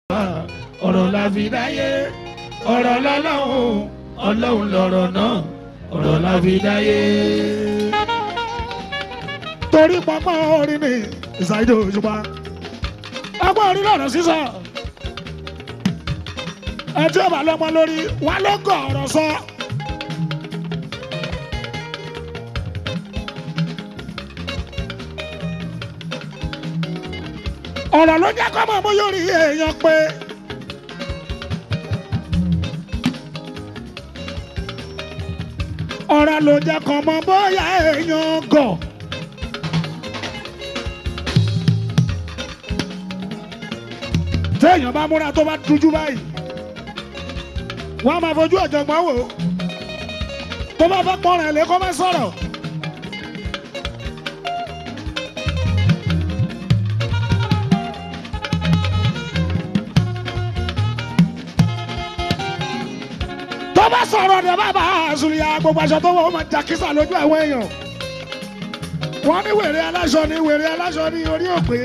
ọ̀rọ̀ la fi dáyé ọ̀rọ̀ lọ́lọ́run ọlọ́run lọ̀rọ̀ náà ọ̀rọ̀ la fi dáyé. torí pápá orin ni ìsàìdò òṣùpá pápá orin lọ̀rọ̀ sísọ ẹtí ọba lọ́mọ lórí wà ló gọ̀ ọ̀rọ̀ sọ. ọ̀rọ̀ ló jẹ́ kọ́ mọ̀ mú yóò rí èèyàn pé. ọ̀rọ̀ ló jẹ́ kọ́ mọ̀ bóyá èèyàn gọ̀. téèyàn bá múra tó bá dújú báyìí wọ́n á máa fojú ọ̀jọ̀gbọ́n wò ó tó bá fẹ́ pọ́n rẹ̀ lé kó má sọ̀rọ̀. tó bá sọ̀rọ̀ dẹ̀ bàbá àzùlíyà gbogbo aṣọ tó wọ̀ ó máa jà kísà lójú àwọn èèyàn. wọ́n ní wèrè aláṣọ ní wèrè aláṣọ ní orí òpè.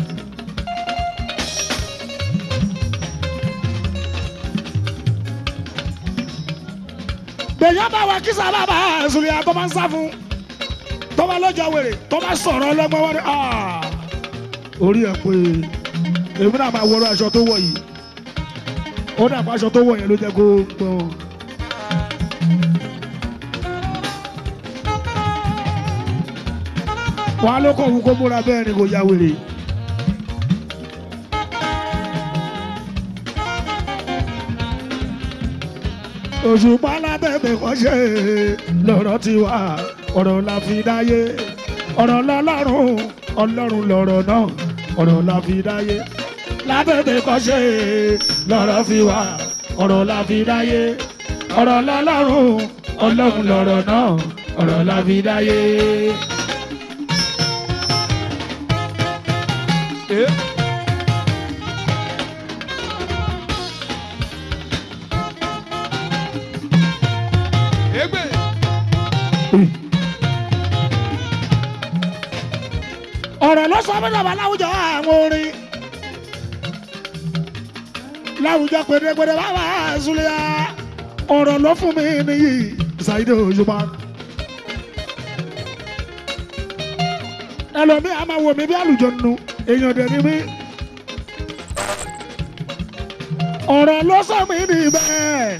gbèyàn bá wa kísà bàbá àzùlíyà tó máa ń sá fún tó bá lọ́jọ́ wèrè tó bá sọ̀rọ̀ ọlọ́gbọ́n wọn ni "Ah, orí ẹ̀ pé èmi náà máa wọrọ aṣọ tó wọ̀ yìí ó dàpọ̀ aṣọ tó wọ̀ yẹn ló jẹ́ kó gbọ́n. wọn á ló kọ̀ wù kó múra bẹ́ẹ̀ ni kò ya wèrè. òṣùpá látẹ̀tẹ̀ kọ́ṣe lọ́rọ̀ ti wà ọ̀rọ̀ la fi dáyé ọ̀rọ̀ lọ́lọ́run ọlọ́run lọ̀rọ̀ náà ọ̀rọ̀ la fi dáyé látẹ̀tẹ̀ kọ́ṣe lọ́rọ̀ fi wà ọ̀rọ̀ la fi dáyé ọ̀rọ̀ lọ́lọ́run ọlọ́run lọ̀rọ̀ náà ọ̀rọ̀ la fi dáyé. Egbe. ọ̀rọ̀ ló sọ fún bàbá láwùjọ àwọn orin láwùjọ pèdèpèdè bàbá àzúlẹ̀ ọ̀rọ̀ ló fún mi nìyí ṣàìdè òṣùpá. ẹlòmíì a máa wò mí bí àlùjọ nù èèyàn dẹ̀ ni mí. ọ̀rọ̀ ló sọ mí ní bẹ́ẹ̀.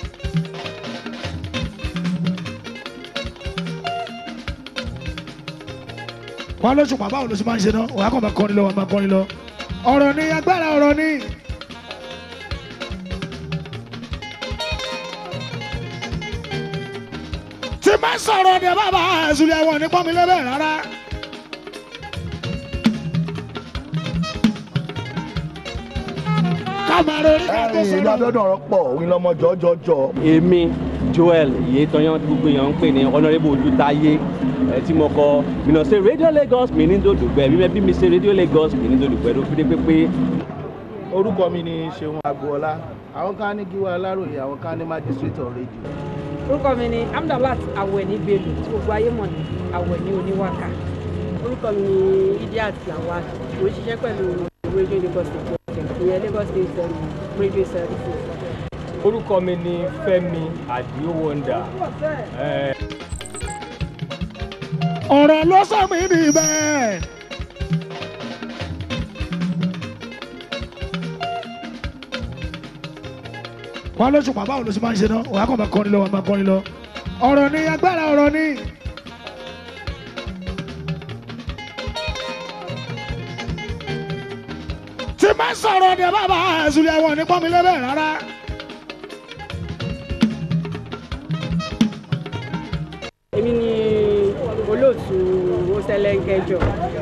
wọ́n lóṣù pàbá òun ló sì máa ń ṣe náà wàá kàn máa kọrin lọ wàá máa kọrin lọ. ọ̀rọ̀ ni agbára ọ̀rọ̀ ni. tí máa sọ̀rọ̀ ni bàbá àzùlẹ̀ wọn ní pọ́nmi lẹ́bẹ̀ rárá. ká máa ronú ká tó ẹ̀yin ìlú sọ̀rọ̀. abẹ́dùn ọ̀rọ̀ pọ̀ òun lọ́mọ jọjọjọ. èmi joel ìyẹ́tọ́yán tí gbogbo èèyàn ń pè ní honourable olùtayé ẹ tí mo kọ mìnà ṣe radio lagos mi ní dòdògbẹ bí bí mi ṣe radio lagos mi ní dòdògbẹ ló fi dé pépé. orúkọ mi ni ṣeun agboola àwọn kan ní gíwá aláròye àwọn kan ní magistrate of radio. orúkọ mi ni amdalat awẹni bello tí gbogbo ayé mọ̀ ní awẹni oníwàkà. orúkọ mi ni idiat lawal mo ń ṣiṣẹ́ pẹ̀lú radio lagos state fm ìyẹn lagos state um, radio services. orúkọ mi ni fẹmi adio wonder ẹ ọ̀rọ̀ ló sọ mí ní bẹ́ẹ̀. wọ́n lóṣù pàbá òun ló sì máa ń ṣe náà wàá kàn máa kọrin lọ wàá máa kọrin lọ. ọ̀rọ̀ ni agbára ọ̀rọ̀ ni. tí máa sọ̀rọ̀ ni bàbá àzùlẹ̀ wọn ní pọ́nmi lẹ́bẹ̀ rárá. èmi ni olóòtú oṣẹlẹńkẹjọ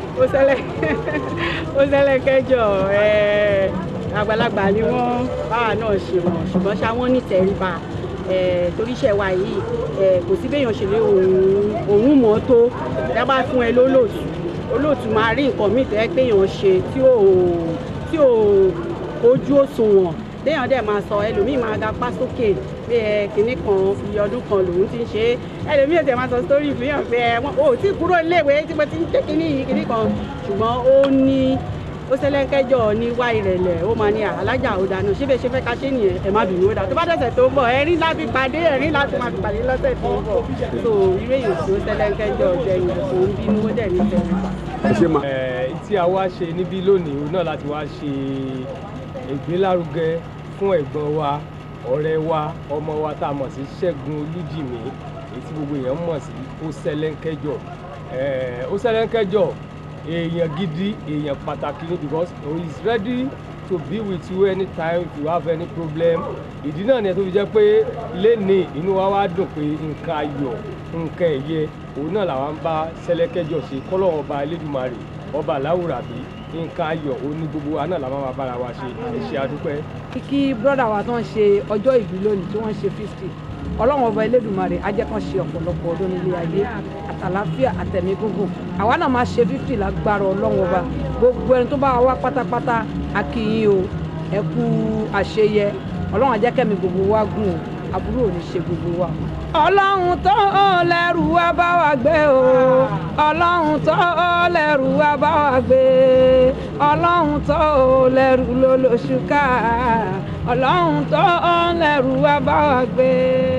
oṣẹlẹńkẹjọ àgbàlagbà ni wọn báwa náà ṣe mọ ṣùgbọ́n ṣá wọn nítẹríba eh, torí iṣẹ́ wa yìí eh, kò sí béèyàn ṣe lé òun òun mọ́ tó dábàá fún ẹ lólóòtú olóòtú máa rí nǹkan míì tẹ́ péèyàn ṣe tí ò tí ò ojú òṣùwọ̀n téèyàn dẹ̀ máa sọ ẹlòmíì máa ga pa sókè pé ẹ kinní kan iye ọdún kan lòun ti ń ṣe é ẹlòmíì ò tẹ̀ máa sọ sórí ìfihàn pé ẹ wọn ò tí kúrò iléèwé tí mo ti ń ṣe kinní yìí kinní kan ṣùgbọ́n ó ní ó sẹ́lẹ̀kẹ́jọ ní wá ìrẹ̀lẹ̀ ó máa ní alájà ó dáná ṣé bẹ́ẹ̀ ṣe fẹ́ ká ṣe nìyẹn ẹ má bínú ó dá tó bá dẹ̀sẹ̀ tó ń bọ̀ ẹ̀rín láti pàdé ẹ̀rín láti máa fi pàdé lọ́sẹ̀ tó ń bọ̀ so irú èyàn tó sẹ́lẹ̀kẹ́jọ jẹyìn kò ń bínú ó dẹ̀ ní fẹ́ẹ́ ẹ ṣe mà. Eh, tí a wá ṣe níbí lónìí òun náà láti wá ṣe ìgbélárugẹ fún ẹ̀gbọ́n wa ọ̀rẹ́ wa ọmọ wa tá a mọ̀ sí Ṣẹ́gun Olújìmí èyí tí gbogbo èèyàn mọ̀ sí Ọ̀sẹ̀lẹ̀ńkẹ́jọ Eh, Ọ̀sẹ̀lẹ̀ńkẹ́jọ èèyàn gidi èèyàn pàtàkì ni because he is ready to be with you anytime if you have any problem ìdí náà ni ẹ tó fi jẹ́ pé lẹ́ni inú wa wá dùn pé nǹkan ayọ̀ nǹkan ẹ̀yẹ òun náà làwọn bá Ṣẹlẹ́kẹ́jọ ṣe kọ́lọ́wọ́n ọba Elédùmarè ọba aláwùrábí nǹkan ayọ̀ òun ní gbogbo wa náà làwọn máa bára wa ṣe ẹ ṣé adúpẹ́. kí brọ́dà wa tó ń ṣe ọjọ́ ìbí lónìí tí wọ́n ń ṣe fifty ọlọ́run ọba elédùnmarè á jẹ́ kán ṣe ọ̀pọ̀lọpọ̀ ọdún nílé ayé àtàláfíà àtẹ̀mí gúngùn àwa náà máa ṣe fifty lágbára ọlọ́run ọba gbogbo ẹni tó bá wá pátápátá a kí yín o ẹ kú àṣeyẹ ọlọ́run á jẹ́ kẹ́mi gbogbo wa gùn o àbúrò ò ní ṣe gbogbo wa. ọlọ́run tó lẹ́rù wá bá wa gbé o ọlọ́run tó lẹ́rù wá bá wa gbé ọlọ́run tó lẹ́rù ló lóṣù ká ọlọ́run tó lẹ́rù wá bá wa gbé.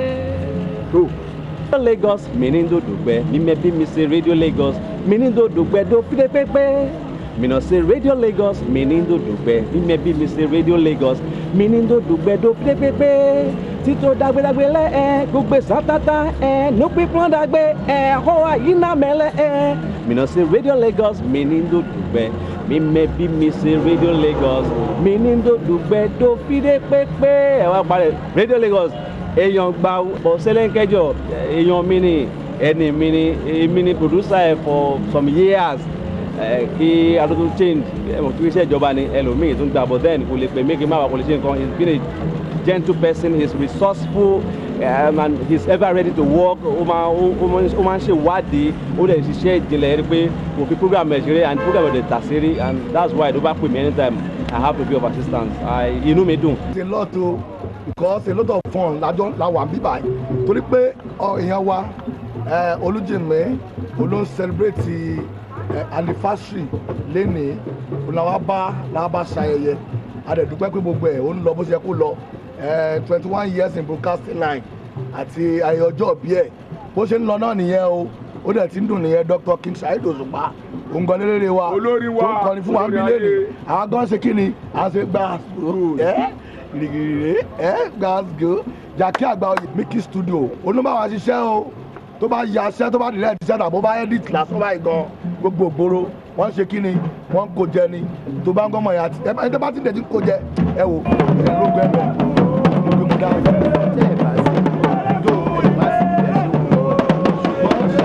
tó Radio Lagos minindo dùgbẹ́ mímẹ́bí mi ṣe Radio Lagos minindo dùgbẹ́ dó fídé pépé mina ṣe Radio Lagos minindo dùgbẹ́ mímẹ́bí mi ṣe Radio Lagos minindo dùgbẹ́ dó fídé pépé títò dàgbédàgbé lẹ ẹ gbogbo sátátá ẹ nùpí pọ́n dàgbé ẹ hó àyínà mẹ́lẹ̀ ẹ mina ṣe Radio Lagos minindo dùgbẹ́ mímẹ́bí mi ṣe Radio Lagos minindo dùgbẹ́ dó fídé pépé ẹ wá parẹ́ Radio Lagos èèyàn gba Ọ̀sẹ̀lẹ̀ńkẹ́jọ èèyàn mi ni ẹni mi ni èmi ni producer ẹ for some years ẹ kí adótó change ẹ mọ̀ kí iṣẹ́ ìjọba ni ẹlòmíì tó ń gbà but then kò lè pè mí kí n má wà kò lè ṣe nǹkan he has been a gentle person he is resourceful um, and he is ever ready to work ó máa ó máa ó máa ń ṣe ìwádìí ó dẹ̀ ṣiṣẹ́ ìjìnlẹ̀ rí pé kò fi program ẹ̀ ṣeré and program ẹ̀ dẹ̀ tà sí rí and that's why tó bá pè mí anytime I have to be of assistance I inú mi dùn. a lot o because a lot of fun lájọ la wà bí báyìí torí pé ọ, èèyàn wa ẹ, Olújìmí olóhùn celebrate ẹ, anniversary lénìí làwọn bá làwọn bá ṣayẹyẹ adẹ̀dúpẹ́ pé gbogbo ẹ̀ ó ń lọ bó ṣe kó lọ twenty one years in broadcasting line àti ayẹyẹ ọjọ́ bí ẹ̀ bó ṣe ń lọ náà nìyẹn o ó dẹ̀ ti ń dùn nìyẹn Dr. King Saheed Òṣùpá òǹgàn lélẹ́rẹ́ wa Olórí wa, tó ń kọrin fún wa ń bí olórí lẹ́nu ayé. àwọn gan ṣe kí ni à ń ṣe gbà ẹ́ gírígírí ẹ́ gbàgbó jàkí àgbà oyè Mickey studio oníbàwà ṣiṣẹ́ o tó bá ya ṣẹ́ tó bá dìrẹ́ ti ṣẹ́ tàbó bá edit lásán báyìí gan gbogbo ògbóró wọ́n ṣe kí ni wọ́n kó jẹ ni tó bá ń gbọ́mọ̀ yà ẹ ẹ tó bá ti dẹ̀ ti kó jẹ ẹ wò ẹ ló gbẹ bẹ mo gbé mo dáhùn. tẹ́ ẹ̀ bá sí tó ẹ̀ bá sí ẹ̀ ṣùgbọ́n ṣe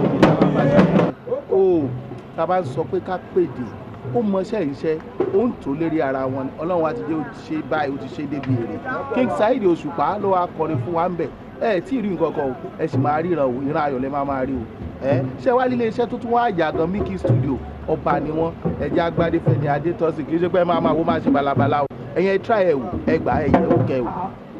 o tá a bá sọ pé ká pèdè ó mọṣẹ́ ìṣe ó ń tó lérí ara wọn ni ọlọ́run wa ti dé ó ti ṣe báyìí ó ti ṣe débi èrè King Saheed Òṣùpá ló wá kọrin fún wa ń bẹ̀ ẹ tí ì rí nǹkan kan o ẹ sì máa ríran o ìran ayọ̀ lẹ máa máa rí o ẹ ṣé wá lílé iṣẹ́ tó tún wá yà gan Mickey studio ọba ni wọn ẹjẹ agbádé fẹni adétọ́sí kì í ṣe pé ẹ máa máa wo máa ṣe balabala o ẹ̀yin ẹ try ẹ wò ẹ gbà ẹ yẹ ó kẹ wò.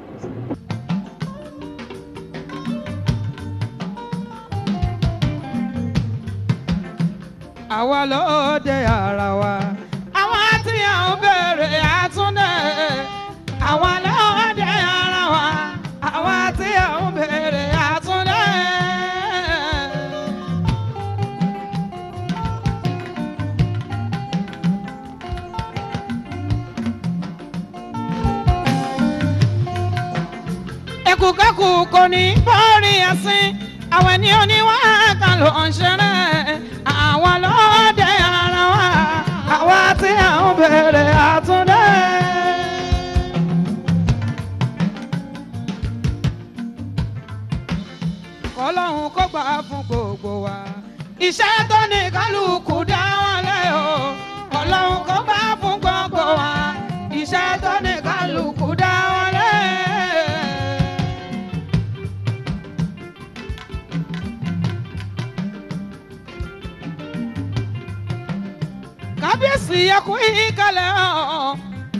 àwa ló dé ara wa. àwọn tí à ń bèrè àtúndé. àwa ló dé ara wa. àwa tí à ń bèrè àtúndé. ẹkùkẹ́kù kò ní bọ́ọ̀rì ẹ̀sìn àwọn ẹni oníwà kan ló ń ṣeré àwọn lọ́ọ́dẹ ara wa àwa tí à ń bèrè àtúndé. kọlọ́hún kó gbà fún gbogbo wa. iṣẹ́ tó ní kálukú dá wọn lé o kọlọ́hún kó gbà fún gbogbo wa. iṣẹ́ tó ní kálukú dá wọn lé. kábíyèsí ẹkú ìkàlẹ̀ ọ̀.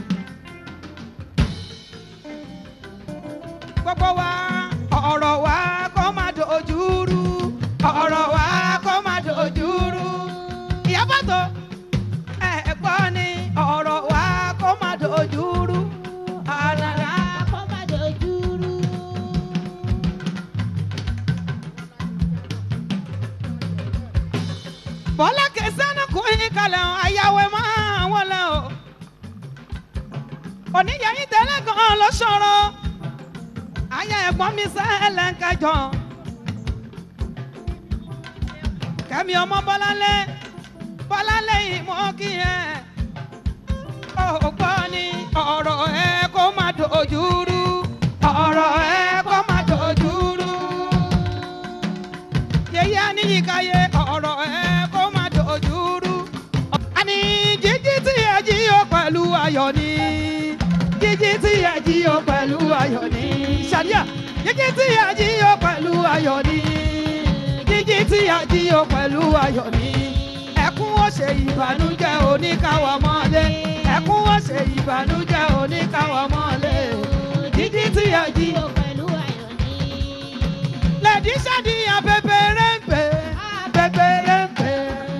gbogbo wa ọ̀rọ̀ wa kó má dojú rú ọ̀rọ̀ wa kó má dojú rú. ìyábọ̀ tó ẹ̀ gbọ́ ni oníyẹyìn tẹ́lẹ̀ gan ló ṣòro ayé ẹ̀gbọ́n mi sẹ́lẹ̀ ń kẹjọ kẹ́mi ọmọ bọ́lálẹ́ bọ́lálẹ́ yìí mọ́ kí ẹ ó gbọ́ ni ọ̀rọ̀ ẹ kó má dojú rú ọ̀rọ̀ ẹ kó má dojú rú yẹyẹ aníyíkáyé ọ̀rọ̀ ẹ kó má dojú rú àní jíjí tí ẹ jí ó pẹ̀lú ayọ̀ ni jíjí tí ẹ jí ó pẹ̀lú ayọ̀ ni ṣàdíà jíjí tí ẹ jí ó pẹ̀lú ayọ̀ ni jíjí tí ẹ jí ó pẹ̀lú ayọ̀ ni ẹkún ó ṣe ìbànújẹ́ oníkàwọ́ mọ́lé ẹkún ó ṣe ìbànújẹ́ oníkàwọ́ mọ́lé jíjí tí ẹ jí ó lẹ́dí ṣàdíyàn pépéré ń pè pépéré ń pè.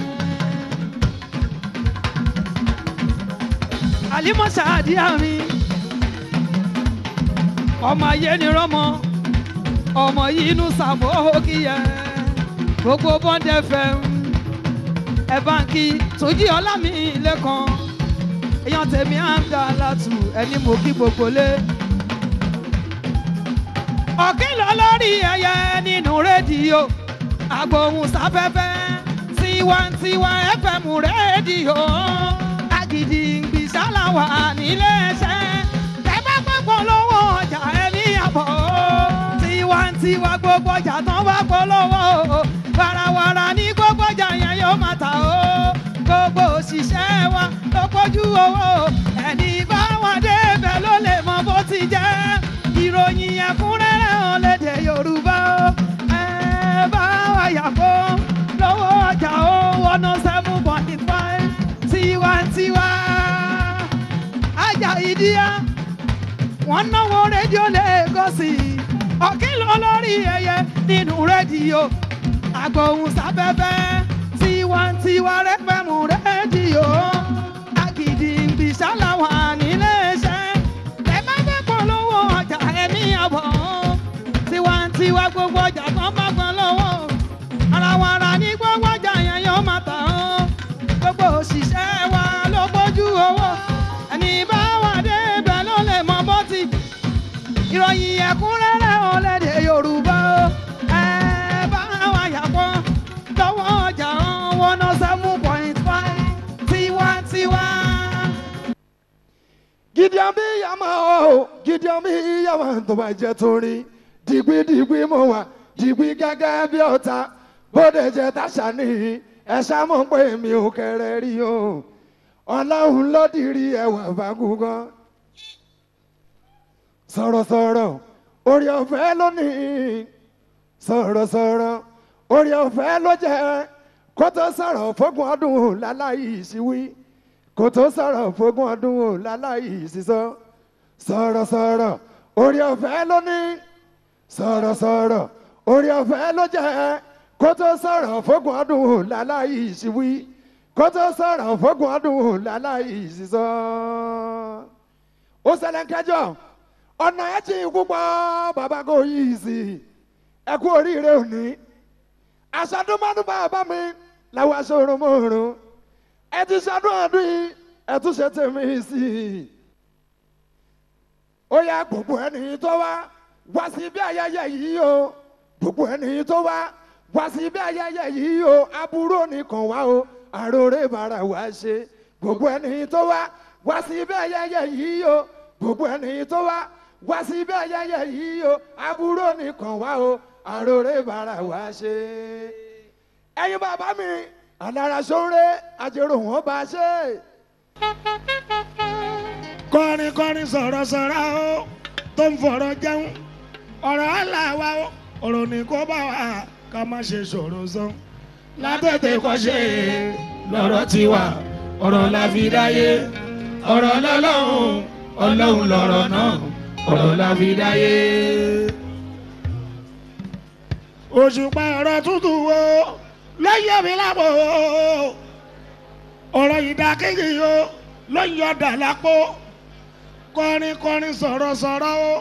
àlímọ̀ ṣàdíyàn mi ọmọ ayé ni rọ́mọ ọmọ yìí inú sàmó kíyẹ gbogbo bọ́ndẹ̀ fẹ́ ẹ báńkì tójí ọlámi lẹ́kan èèyàn tèmi à ń dà látù ẹni mo kí gbogbo lé ọ̀kìn lọ lórí ẹyẹ nínú rédíò agbóhùn sáfẹ́fẹ́ tiwantiwa fm rédíò agídígbì ṣáláwà níléeṣẹ́ ẹ bá gbọ́gbọ́ lọ́wọ́ ọjà ẹni àbọ̀ tiwantiwa gbogbo ọjà tán bá polówó warawara ní gbogbo ọjà yẹn yóò máa tà ó gbogbo òṣìṣẹ́ wa ló pójú owó ẹni bá wà débẹ̀ ló lè mọ bó ti jẹ́ ìròyìn ẹ̀kúnrẹ́rẹ́ hàn lédè yorùbá ó ẹ bá wà yàgò lọ́wọ́ ọjà ó one oh seven point five tiwantiwa ajá ìdíyà wọ́n náwó rédíò lẹ́gọ́sì ọ̀kìlọ̀ lórí ẹyẹ nínú rédíò agbóhùn sáfẹ́fẹ́ tiwantiwa rẹ́fẹ̀mù rédíò agídígbì ṣáláwà níléeṣẹ́ ẹ bá fẹ́ polówó ọjà ẹ̀mí àbọ̀ tiwantiwa gbogbo ọjà kan bá gbọ́n lọ́wọ́ ara wa ra ní gbogbo ọjà yẹn yóò máa tà ó gbogbo òṣìṣẹ́ wa ló gbójú owó ẹni bá wà débẹ̀ ló lè mọ bó ti ìròyìn ẹ̀kúnrẹ́rẹ́ ọ̀lẹ́dẹ̀ yorùbá ó ẹ bá wa yàpọ̀ lọ́wọ́ ọjà one oh seven point five tiwantiwa. gideon bí yàmà o gideon bí yàmà tó bá jẹ torí dìgbìdìgbì mo wà dìgbì gẹ́gẹ́ bí ọ̀tá bóde jẹ táṣà ní ẹ̀ṣá mọ̀ pé mi ò kẹrẹ rí o ọlọ́run ló dìrí ẹwà fagùngàn sọ̀rọ̀sọ̀rọ̀ orí ọ̀fẹ́ lónìí sọ̀rọ̀sọ̀rọ̀ orí ọ̀fẹ́ ló jẹ́ kó tó sọ̀rọ̀ fógun ọdún láláyé ìṣíwí kó tó sọ̀rọ̀ fógun ọdún láláyé ìṣísọ sọ̀rọ̀sọ̀rọ̀ orí ọ̀fẹ́ lónìí sọ̀rọ̀sọ̀rọ̀ orí ọ̀fẹ́ ló jẹ́ kó tó sọ̀rọ̀ fógun ọdún láláyé ìṣíwí kó tó sọ̀rọ̀ fógun ọdún láláyé ìṣísọ. ó ṣẹlẹ̀ ń kẹjọ ọ̀nà ẹ̀ tí púpọ̀ bàbá kò yí sí ẹ kú oríire òní aṣàdúmọ́dún bàbá mi làwọn aṣọ òrùnmọ́rùn ẹ ti ṣàdún ọdún yìí ẹ tún ṣe tèmi sí i ó yá gbogbo ẹni tó wá wá sí ibi ayẹyẹ yìí o gbogbo ẹni tó wá wá sí ibi ayẹyẹ yìí o aburú nìkan wá o àròrè bàrà wá ṣe gbogbo ẹni tó wá wá sí ibi ayẹyẹ yìí o gbogbo ẹni tó wá wá sí ibi ayẹyẹ yìí o aburú nìkan wá o àròrè bàrà wá ṣe. ẹyin bàbá mi alára sóńré àjèrò wọn bá ṣe. kọrin kọrin sọ̀rọ̀ sọ̀rọ̀ o tó ń fọ̀rọ̀ jẹun ọ̀rọ̀ aláwa o ọ̀rọ̀ ní kó bá wa ká má ṣe sọ̀rọ̀ sọ. látètè kọ́ ṣe lọ́rọ̀ tiwa ọ̀rọ̀ la fi dáyé ọ̀rọ̀ lọ́lọ́run ọlọ́run lọ̀rọ̀ náà ọ̀rọ̀ la fi dáyé. òṣùpá ọ̀rọ̀ tútù wo ló yẹ mi lápò ọ̀rọ̀ ìdákéjì o ló yọ dà lápò kọrin kọrin sọ̀rọ̀ sọ̀rọ̀ o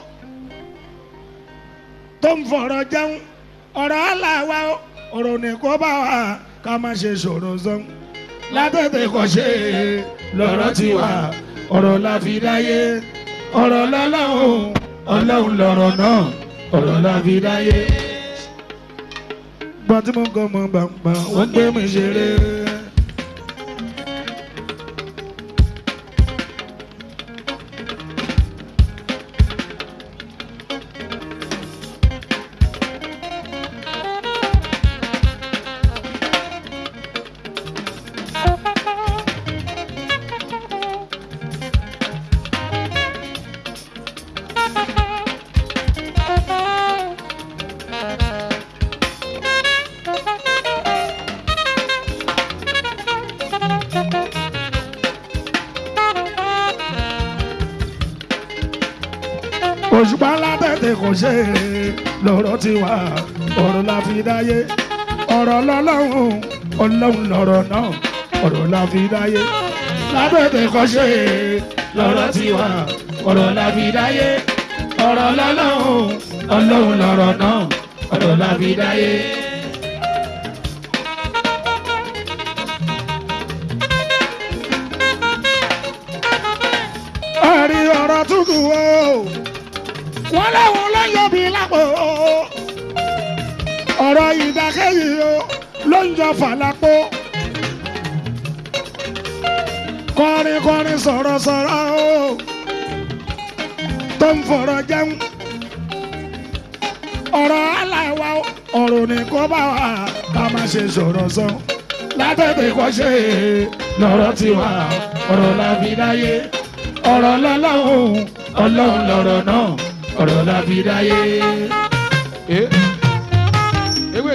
tó ń fọ̀rọ̀ jẹun ọ̀rọ̀ aláwa o ọ̀rọ̀ ní kó bá wa ká má ṣe sọ̀rọ̀ sọ látètè kọ́ ṣe lọ́rọ̀ tiwa ọ̀rọ̀ la fi dáyé ọ̀rọ̀ lọ́lọ́run ọlọ́run lọ̀rọ̀ náà ọ̀rọ̀ la fi dáyé. gbọ́n tí mo ń kọ́ mọ gbàngbà wọ́n gbé mi ṣeré. òṣùpá ńlá tètè kò ṣe é lọ́rọ̀ ti wà ọ̀rọ̀ la fi dáyé ọ̀rọ̀ lọ́lọ́run ọlọ́run lọ̀rọ̀ náà ọ̀rọ̀ la fi dáyé lábẹ́tẹ̀ kò ṣe é lọ́rọ̀ ti wà ọ̀rọ̀ la fi dáyé ọ̀rọ̀ lọ́lọ́run ọlọ́run lọ̀rọ̀ náà ọ̀rọ̀ la fi dáyé. ẹ̀rí ọ̀rọ̀ tútù o wọ́n láwọn lọ́yọ̀ bí lápò ọ̀rọ̀ ìdákẹ́yì o ló ń jọ fàlápò kọrin kọrin sọ̀rọ̀ sọ̀rọ̀ o tó ń fọ̀rọ̀ jẹun ọ̀rọ̀ aláwa ọ̀rọ̀ ní kó bá wa ká má ṣe sọ̀rọ̀ sọ látẹ̀tẹ̀ kọ́ ṣe lọ́rọ̀ tiwa ọ̀rọ̀ la fi dáyé ọ̀rọ̀ lọ́lọ́run ọlọ́run lọ̀rọ̀ náà ọ̀rọ̀ la fi dáyé. ewé.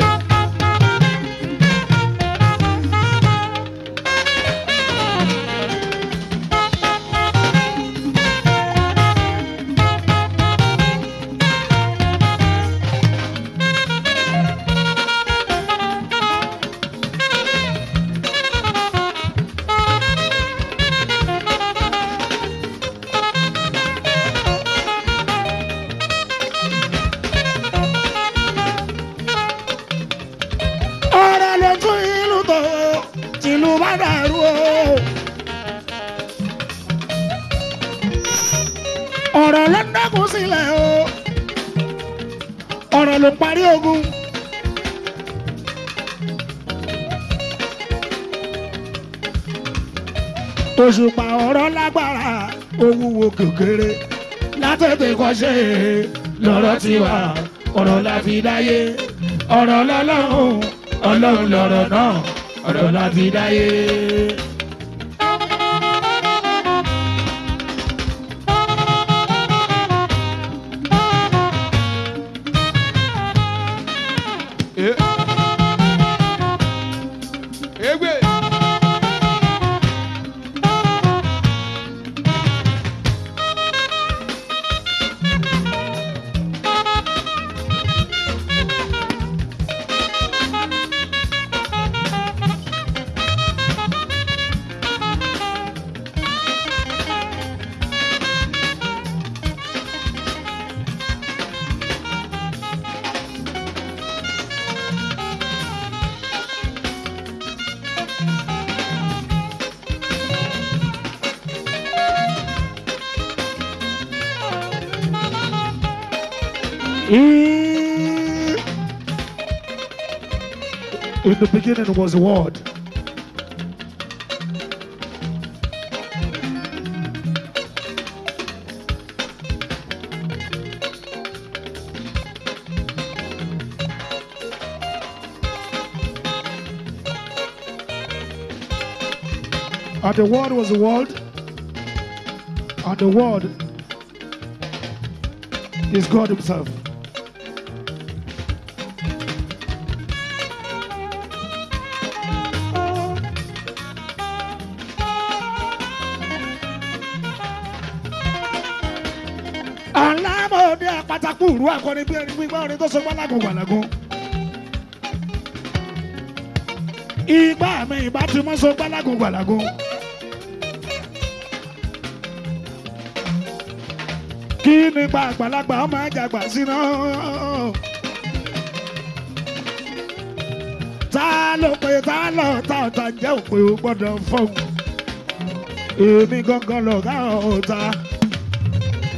ọ̀rọ̀ ló tún ìlú tó tìlú bá dàrú o. ọ̀rọ̀ ló ń dẹ́kun sílẹ̀ o. ọ̀rọ̀ ló parí ogun. òṣùpá ọ̀rọ̀ lágbára owúwo kékeré látètè kọ́ṣe lọ́rọ̀ tiwa ọ̀rọ̀ la fi dáyé ọ̀rọ̀ lọ́lọ́run ọlọ́run lọ̀rọ̀ náà ọ̀rọ̀ la fi dáyé. ewé. In the beginning was the word. And the word was the word. And the word is God Himself. alámọ̀ọ́dẹ àpátákù ìrú akọni bí ẹni gbígbá orin tó so gbálagun gbàlagun. ìgbà mi ìbá ti mọ́ so gbálagun gbàlagun. kí nípa àgbàlagbà ọmọ àjàgbà síná. ta ló pe ta lọ ta ọ̀tá jẹ́ òpè ó gbọ́dọ̀ fọ́ọ̀mù. èmi gangan lọ̀gá ọ̀tá.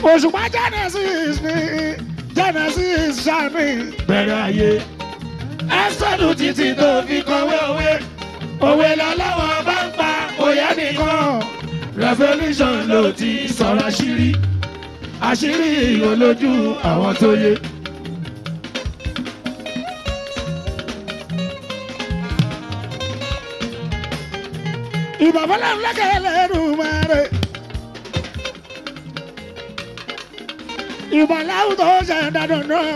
òṣùpá genesis ní genesis sani bẹ̀rẹ̀ ayé ẹ́sọ̀dù títí tó fi kọ̀wé òwe òwe lọ́lọ́wọ́ bá ń pa òye nìkan revolution ló ti sọ̀rọ̀ àṣírí àṣírí olójú àwọn tó yé. ìbàbọ̀lẹ̀ ńlẹ́kẹ̀ lẹ́nu mẹ́rẹ̀. ìbàláwù tó ṣe dandan náà.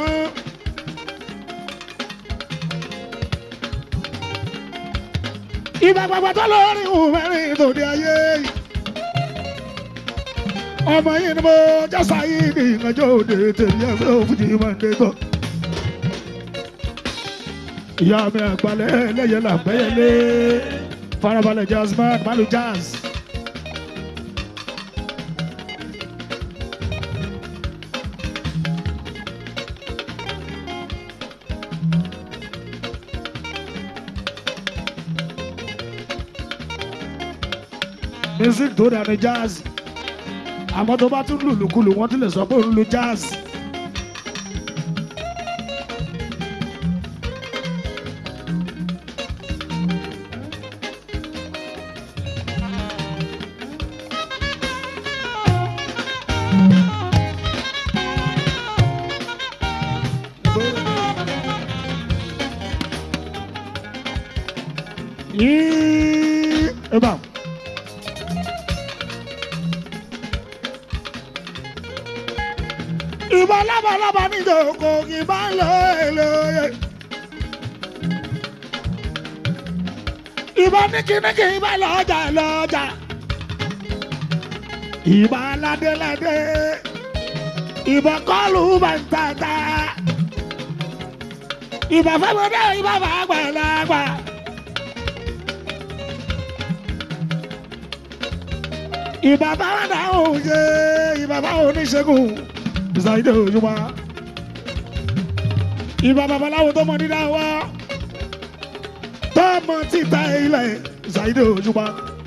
ìbà gbàgbà tó lórí mẹ́rin tó di ayé. ọmọ yìí ni mo jásá yìí ní ìgbàjọ́ òde tèmi ẹgbẹ́ òfújì máa ń dé tọ́. ìyá mi àgbàlẹ̀ lẹ́yẹ làgbẹ́yẹlé farabalẹ̀ jazzman malu jazz. music tó dànù jazz àmọ́ tó bá tún lùlùkulù wọ́n tún lè sọ pé òun lu jazz. yìí ẹ bá. ìbá lábalábá ní ìjòkó ìbá ń lọ èlòyè. ìbá níkíníkí ìbá lọ́jà lọ́jà. ìbá ládéládé. ìbá kọlù bàtàtà. ìbá fẹ́mọdé ìbá fàgbàlagbà. ìbá báwọn dáhùn ṣe ìbá báwọn oníṣègùn ìsàyídé òjúmọ́ ìbá babaláwo tó mọ dídá wa tó mọ títa ilẹ̀ ìsàyídé òjúmọ́.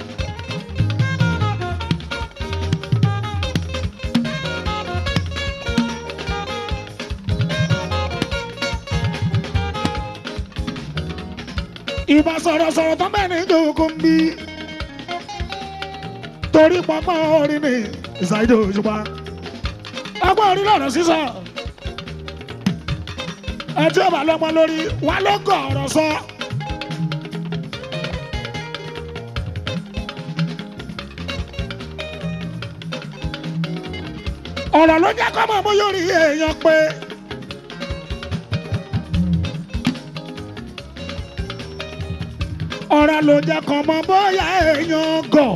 ìbá sọ̀rọ̀sọ̀rọ̀ tó bẹ́ẹ̀ ní ìjókòó ń bí torí pọ́pọ́ orin ní ìsàyídé òjúmọ́ ọgbọ́n orí lọ́rọ̀ sísọ. ẹ tí ó bá lọ́mọ lórí wa ló gọ̀ ọ̀rọ̀ sọ. ọ̀rọ̀ ló jẹ́ kọ́mọ mú yóò rí èèyàn pé. ọ̀rọ̀ ló jẹ́ kọ́mọ bóyá èèyàn gọ̀.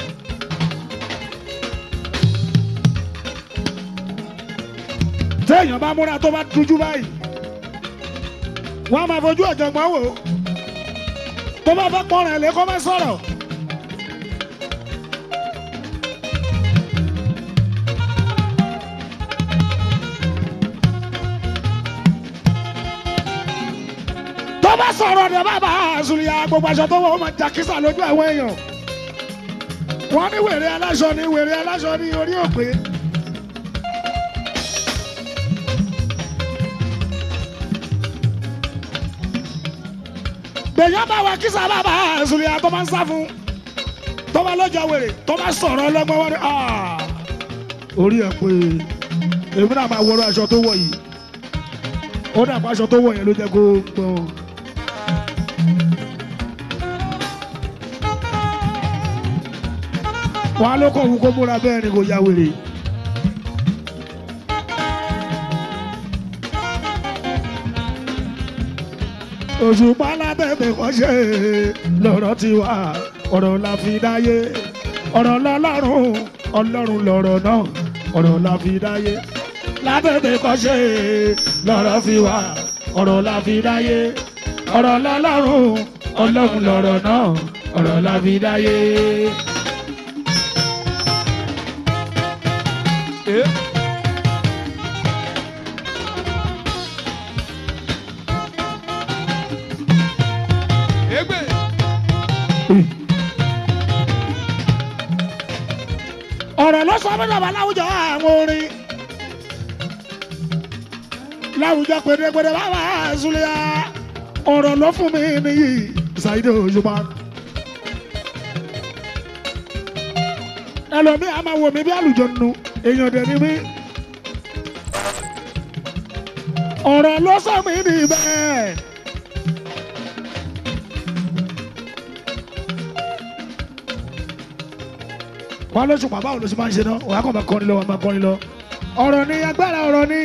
téèyàn bá múra tó bá dújú báyìí wọ́n á máa fojú ọ̀jọ̀gbọ́n wò ó tó bá fẹ́ pọ́nrán ẹ̀ lé kó má sọ̀rọ̀. tó bá sọ̀rọ̀ ni bàbá àzùlíyà gbogbo aṣọ tó wọ̀ ó máa jàkísà lójú àwọn èèyàn wọ́n ní wèrè aláṣọ ní wèrè aláṣọ ní orí òpè. gbèyàn bá wa kísà bàbá àzùlíyà tó máa ń sá fún tó bá lọ́jọ́ wèrè tó bá sọ̀rọ̀ ọlọ́gbọ́n wọn ni orí ẹ̀ pé èmi náà máa wọrọ aṣọ tó wọ̀ yìí ó dàpọ̀ aṣọ tó wọ̀ yẹn ló jẹ́ kó gbọ́n. wàá ló kọ̀ wú kó múra bẹ́ẹ̀ ni kò ya wèrè. òṣùpá lábẹ́bẹ̀ kọ́ṣẹ́ lọ́rọ̀ ti wà ọ̀rọ̀ la fi dáyé ọ̀rọ̀ lọ́lọ́run ọlọ́run lọ̀rọ̀ náà ọ̀rọ̀ la fi dáyé lábẹ́bẹ̀ kọ́ṣẹ́ lọ́rọ̀ fi wà ọ̀rọ̀ la fi dáyé ọ̀rọ̀ lọ́lọ́run ọlọ́run lọ̀rọ̀ náà ọ̀rọ̀ la fi dáyé. ọ̀rọ̀ ló sọ mí dàbà láwùjọ àwọn orin. láwùjọ pèdèpèdè bàbá àzúlẹ̀ ọ̀rọ̀ ló fún mi nìyí ṣàìdè òṣùpá. ẹlòmíì a máa wò mí bí àlùjọ nù èèyàn dẹ̀ ni mí. ọ̀rọ̀ ló sọ mí ní bẹ́ẹ̀. wọ́n lóṣù pàbá òun ló ṣe máa ń ṣe náà wọ́n á kàn máa kọrin lọ wọ́n máa kọrin lọ. ọ̀rọ̀ ni agbára ọ̀rọ̀ ni.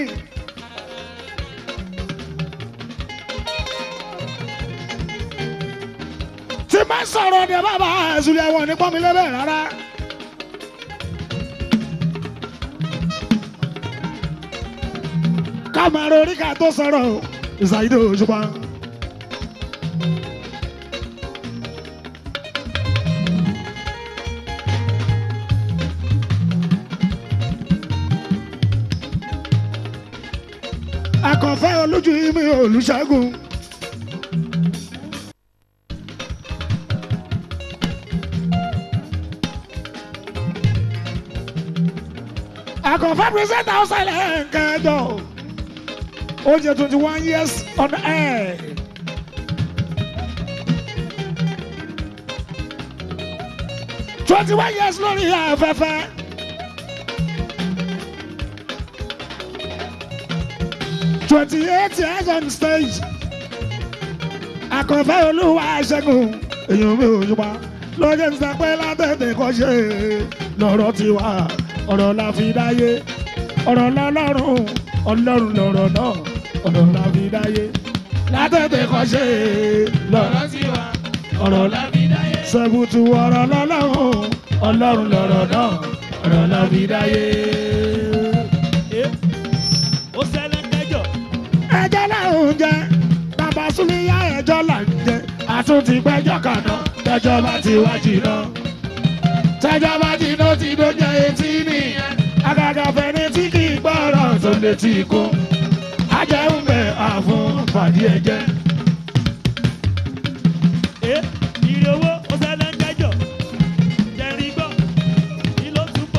tí máa ń sọ̀rọ̀ ni bàbá àzùlẹ̀ àwọn ní pọ́nmi lẹ́bẹ̀ rárá. ká máa ro oríkà tó sọ̀rọ̀ ìsàyídò òṣùpá. akọ̀fẹ́ olójú mi olùṣègùn. akọ̀fẹ́ present outside kẹjọ oúnjẹ twenty one years on air. twenty one years lórí afẹ́fẹ́. twenty eight years on stage. Akọ̀fẹ́ olúwa ṣẹ́gun èèyàn mi ò yípa lọ́jọ́ ń sapẹ́ látẹ̀tẹ̀ kọ́ ṣe lọ́rọ̀ ti wá ọ̀rọ̀ la fi dáyé ọ̀rọ̀ lọ́lọ́run ọlọ́run lọ̀rọ̀ náà ọ̀rọ̀ la fi dáyé látẹ̀tẹ̀ kọ́ ṣe lọ́rọ̀ ti wá ọ̀rọ̀ la fi dáyé sẹ́bùtù ọ̀rọ̀ lọ́lọ́run ọlọ́run lọ̀rọ̀ náà ọ̀rọ̀ la fi dáyé. ó ṣẹlẹ̀ kẹjọ. ẹjọ́ làwọn jẹ bàbá súnmíyá ẹjọ́ là ń jẹ àtúntì gbẹ́jọ́ kàná tẹjọ́ bá ti wá jìnnà tẹjọ́ bá jìnnà ti dójẹ́ etí nìyẹn àgàgà fẹ́ni tí kì í gbọ́rọ̀ tó létí ikú ajẹ́hùn bẹ̀ àfún fàdí ẹ̀jẹ̀. ẹ ìrè owó ó ṣẹlẹ̀ kẹjọ. jẹ̀rì gbọ́ kí ló túbọ̀.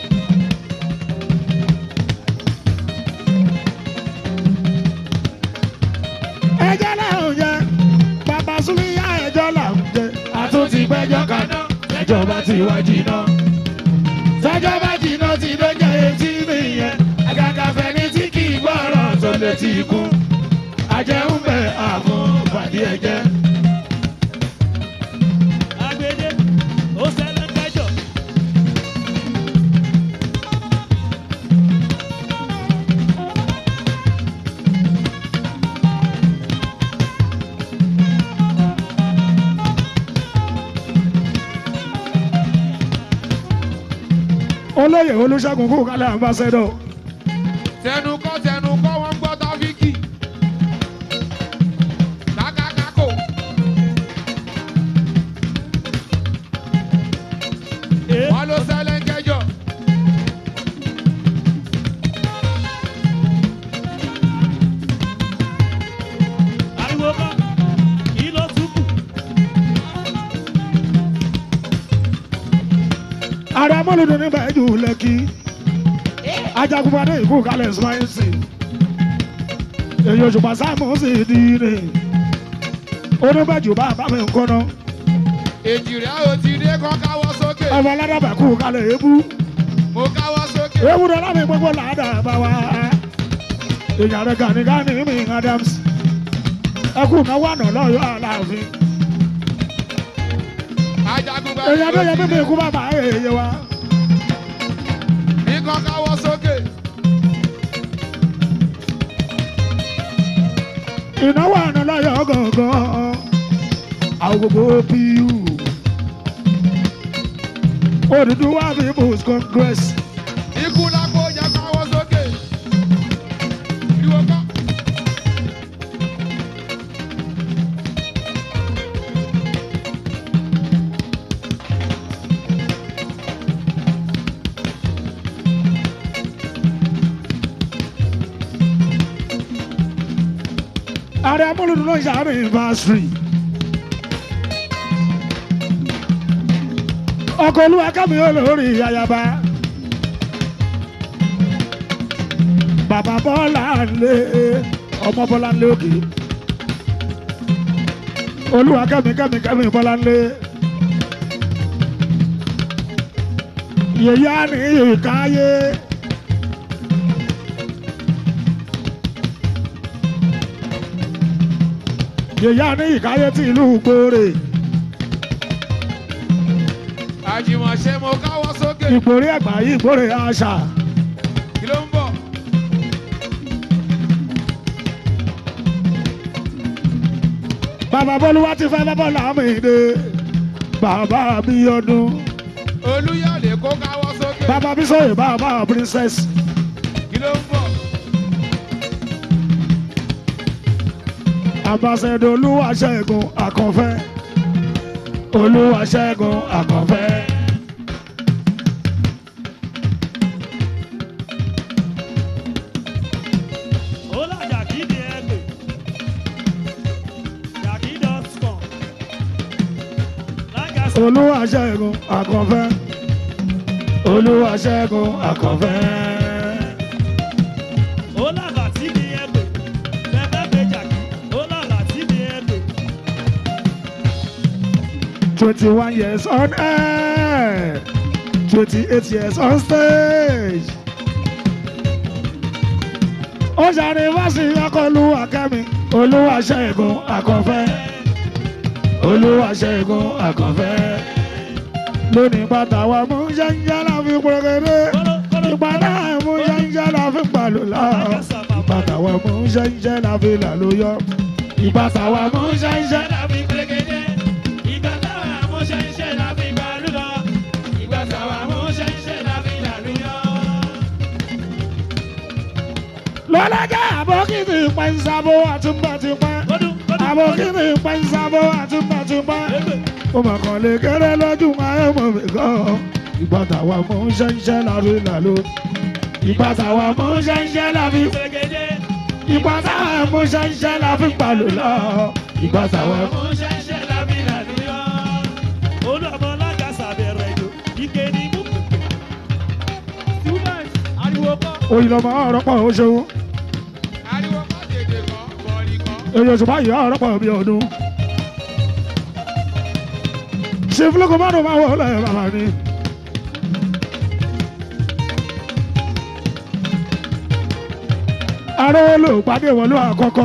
ẹjọ́ làwọn jẹ bàbá súnmíyá ẹjọ́ làwọn jẹ àtúntì gbẹ́jọ́ kàná tẹjọ́ bá ti wá jìnnà tẹjọ́ bá jìnnà ti dójẹ́ etí nìyẹn àgàgà fẹ́ni tí kì í gbọ́rọ̀ tó létí ikú ajẹ́hùn bẹ̀ àfún fàdí ẹ̀jẹ̀. agbede ó ṣẹlẹ̀ kẹjọ. olóyè olùṣègùn kú kálẹ̀ ambassador. tẹnu kọ́ tẹnu kọ́ wọ́n gbọ́ tọ́fíkì. kákákákò. wọ́n ló ṣẹlẹ̀ kẹjọ. ariwo kọ́ kí ló túbọ̀. ààrẹ amúlùdùn ní bẹ́ẹ̀jù lẹ́kì ajagunpadé ìkú kalẹ̀ ismailsi èyí òṣùpá sáàmù sì di rè oníbẹ̀jù bá bá mi kọ́nà èjì rẹ̀ ó ti dé kọ́ káwọ́ sókè. ọmọ aládàbà kú kalẹ̀ ebú mo káwọ́ sókè. ewu dọ́là mi gbogbo làádà bá wa èyí àrẹ gani gani mi adams ẹkú náwó àná lọ́yọ́ aláàfin ajagun bá èyí adéyẹ mímí ikú bàbá èyí wa ní kọ́ káwọ́ sókè. ìnáwó àná lọ́yọ́ gọ̀ọ̀gàn àwọn gbogbo pu Odùduwà people's congress ikú lápò jẹ́ káwọ́ sókè. ìwọ kọ́. ààrẹ amúlùdùn náà yàrá ìbáṣírì ọkọ̀ olúwa kámi olórí ayaba bàbá bọ́lá lé ọmọ bọ́lá lé òkè olúwa kẹ́mi kẹ́mi kẹ́mi bọ́lá lé yèyá ní ìkáyé. yèyá ní ìkáyé tí ìlú gbòòrè àjìmọ̀ṣe mo káwọ́ sókè ìgbòrí ẹ̀gbá yìí gbòòrè àṣà. kí ló ń bọ̀. bàbá bọ́lúwá ti fẹ́ bábọ́ làmìdé bàbá mi ọdún olúyọ̀lé kó káwọ́ sókè bàbá mi sọ̀rọ̀ bàbá princess kí ló ń bọ̀. ambassador olúwaṣẹ́gun àkànfẹ́ olúwaṣẹ́gun àkànfẹ́. ó là jàkí ni ẹ pè jàkí dọ́sùkọ̀ lágàsà olúwaṣẹ́gun àkànfẹ́ olúwaṣẹ́gun àkànfẹ́. ó là bàtí ni ẹ pè bẹ́ẹ̀ pé jàkí ó là bàtí ni ẹ pè twenty one years on air twenty eight years on stage. ó ṣàní fásitì akọlù akẹ́mi olúwaṣẹ́gun àkànfẹ́ olúwaṣẹ́gun àkànfẹ́ lónìí bàtà wa mú ṣẹ́ńṣẹ́ la fi pọ̀rọ̀gẹ́dẹ́ ìgbà náà mú ṣẹ́ńṣẹ́ la fi pàlùlá ìbàtà wa mú ṣẹ́ńṣẹ́ la fi làlóyọ ìbàtà wa mú ṣẹ́ńṣẹ́ la fi pọ̀rọ̀gẹ́dẹ́. ìgbà táwọn amúṣẹ́ iṣẹ́ la fi gbàlú lọ ìgbà táwọn amúṣẹ́ iṣẹ́ la fi làlú yọ. lọ́lọ́jà àbókìtì pẹ̀nsàbó àtúntàtúpẹ́ àbókìtì pẹ̀nsàbó àtúntàtúpẹ́ ó mà kàn lè kéré lójú ayé mọ̀ mí gan ìgbà táwa mú ṣẹ́ńṣẹ́ la fi làló ìgbà táwa mú ṣẹ́ńṣẹ́ la fi ìgbà táwa mú ṣẹ́ńṣẹ́ la fi pàlò lọ ìgbà táwa mú. amúṣẹ́ iṣẹ́ la fi làlú yọ. olú ọmọ lágàsà bẹ̀rẹ̀ ìlú ike ni mú pèpè. student ariwo kọ́. òyìnbó ọ̀rọ̀ pọ̀ ó ṣeun ariwo kọ́ dèdè kan bọ̀ọ̀lì kan. èyí oṣù báyìí ọ̀rọ̀ pọ̀ bí ọdún. ṣé fúlọ́kọ̀ má dùn máa wọ̀ ọ́ lẹ́yìn bàbá ni. aró ló pàdé wọlé àkọ́kọ́.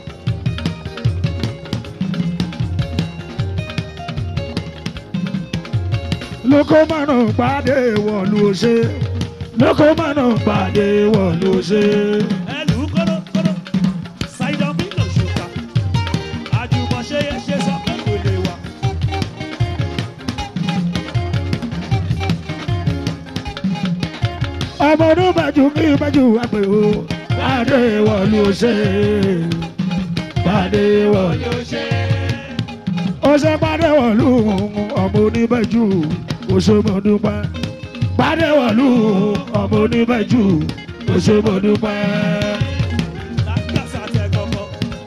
lóko mánà pàdé wọ̀lú ṣe lóko mánà pàdé wọ̀lú ṣe. ẹlù kọ́lọ́kọ́lọ́ ṣàìdán bí lò ṣùkà àjùmọ̀ṣe yẹ ṣe sọ pé kò lè wà. ọmọ ọdún bàjú kí bàjú àpè o pàdé wọ̀lú ṣe pàdé wọ̀lú ṣe. ó ṣe pàdé wọ̀lú ọmọ oníbẹ̀jú òṣèmọ̀dúpẹ́ pàdé wọ̀lú ọmọ oníbẹ̀jú òṣèmọ̀dúpẹ́. lágàsà tẹ kọ̀kọ́.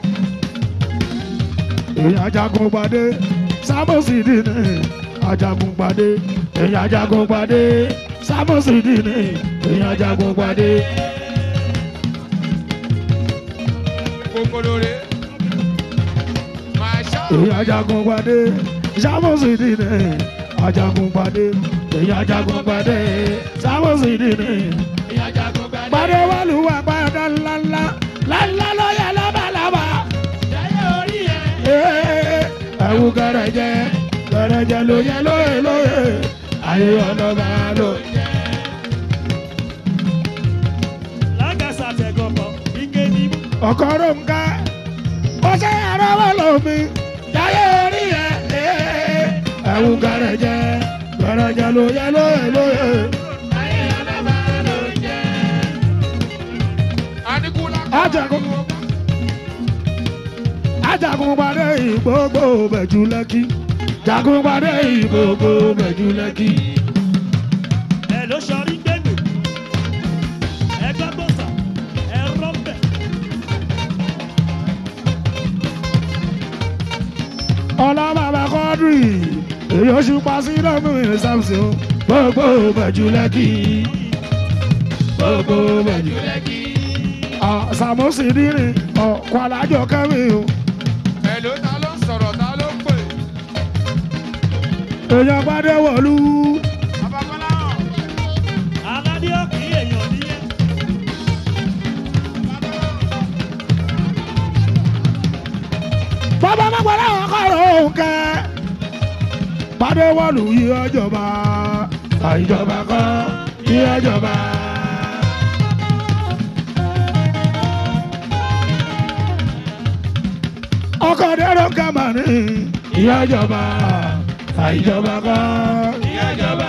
èèyàn ajagun pàdé sábòsì dìní ajagun pàdé èèyàn ajagun pàdé sábòsì dìní èèyàn ajagun pàdé. kòkòrò máa ṣá. èèyàn ajagun pàdé sábòsì dìní ajagun pàdé èèyàn ajagun pàdé sábòsì dìní èèyàn ajagun pàdé. pàdé wàlúwà pàdé ńláńlá ńláńlá lọ́yà lábàlábà. jẹ́yẹ orí ẹ̀. Ee, ẹ̀wù gẹ̀rẹ̀jẹ̀ gẹ̀rẹ̀jẹ̀ lóye lóye lóye ayé ọlọ́ba ló. lágàsà tẹ kọ̀kọ́ ike ni mú. ọkọ ronka ọṣẹ ẹrọ wọn lómi jáyé orí ẹ ee, ẹ̀wù gẹ̀rẹ̀jẹ̀ gẹ̀rẹ̀jẹ̀ lóye lóye lóye. Anikula Ajagun ajagun padà ìgbógbó bẹ̀jú lẹ́kí jagun padà ìgbógbó bẹ̀jú lẹ́kí. ẹ ló sọrí gbẹgbẹ ẹ gbàgbọ́sà ẹ rọ́bẹ̀. ọlá bàbá kọ́dùrì èyí oṣù pàṣẹ lọ́mú ìsàmùsùn gbogbo bẹ̀jú lẹ́kì gbogbo bẹ̀jú lẹ́kì. sàmúsì dínrín ọ̀kọ́ alájọ kẹ́mi o. Èló ta ló ń sọ̀rọ̀ ta ló ń pè? èèyàn gbadé wọ̀lú. aládé ọ̀kì èèyàn níyẹn. bàbá mọ́gbọ́lá wọn kọ̀rọ̀ òǹkẹ́. gbadé wọ̀lú yí ọjọba àìjọba kọ́ yí ọjọba. ọkọ̀ dẹ́rọ̀ kàmá ní yí ọjọba àìjọba kọ́ yí ọjọba.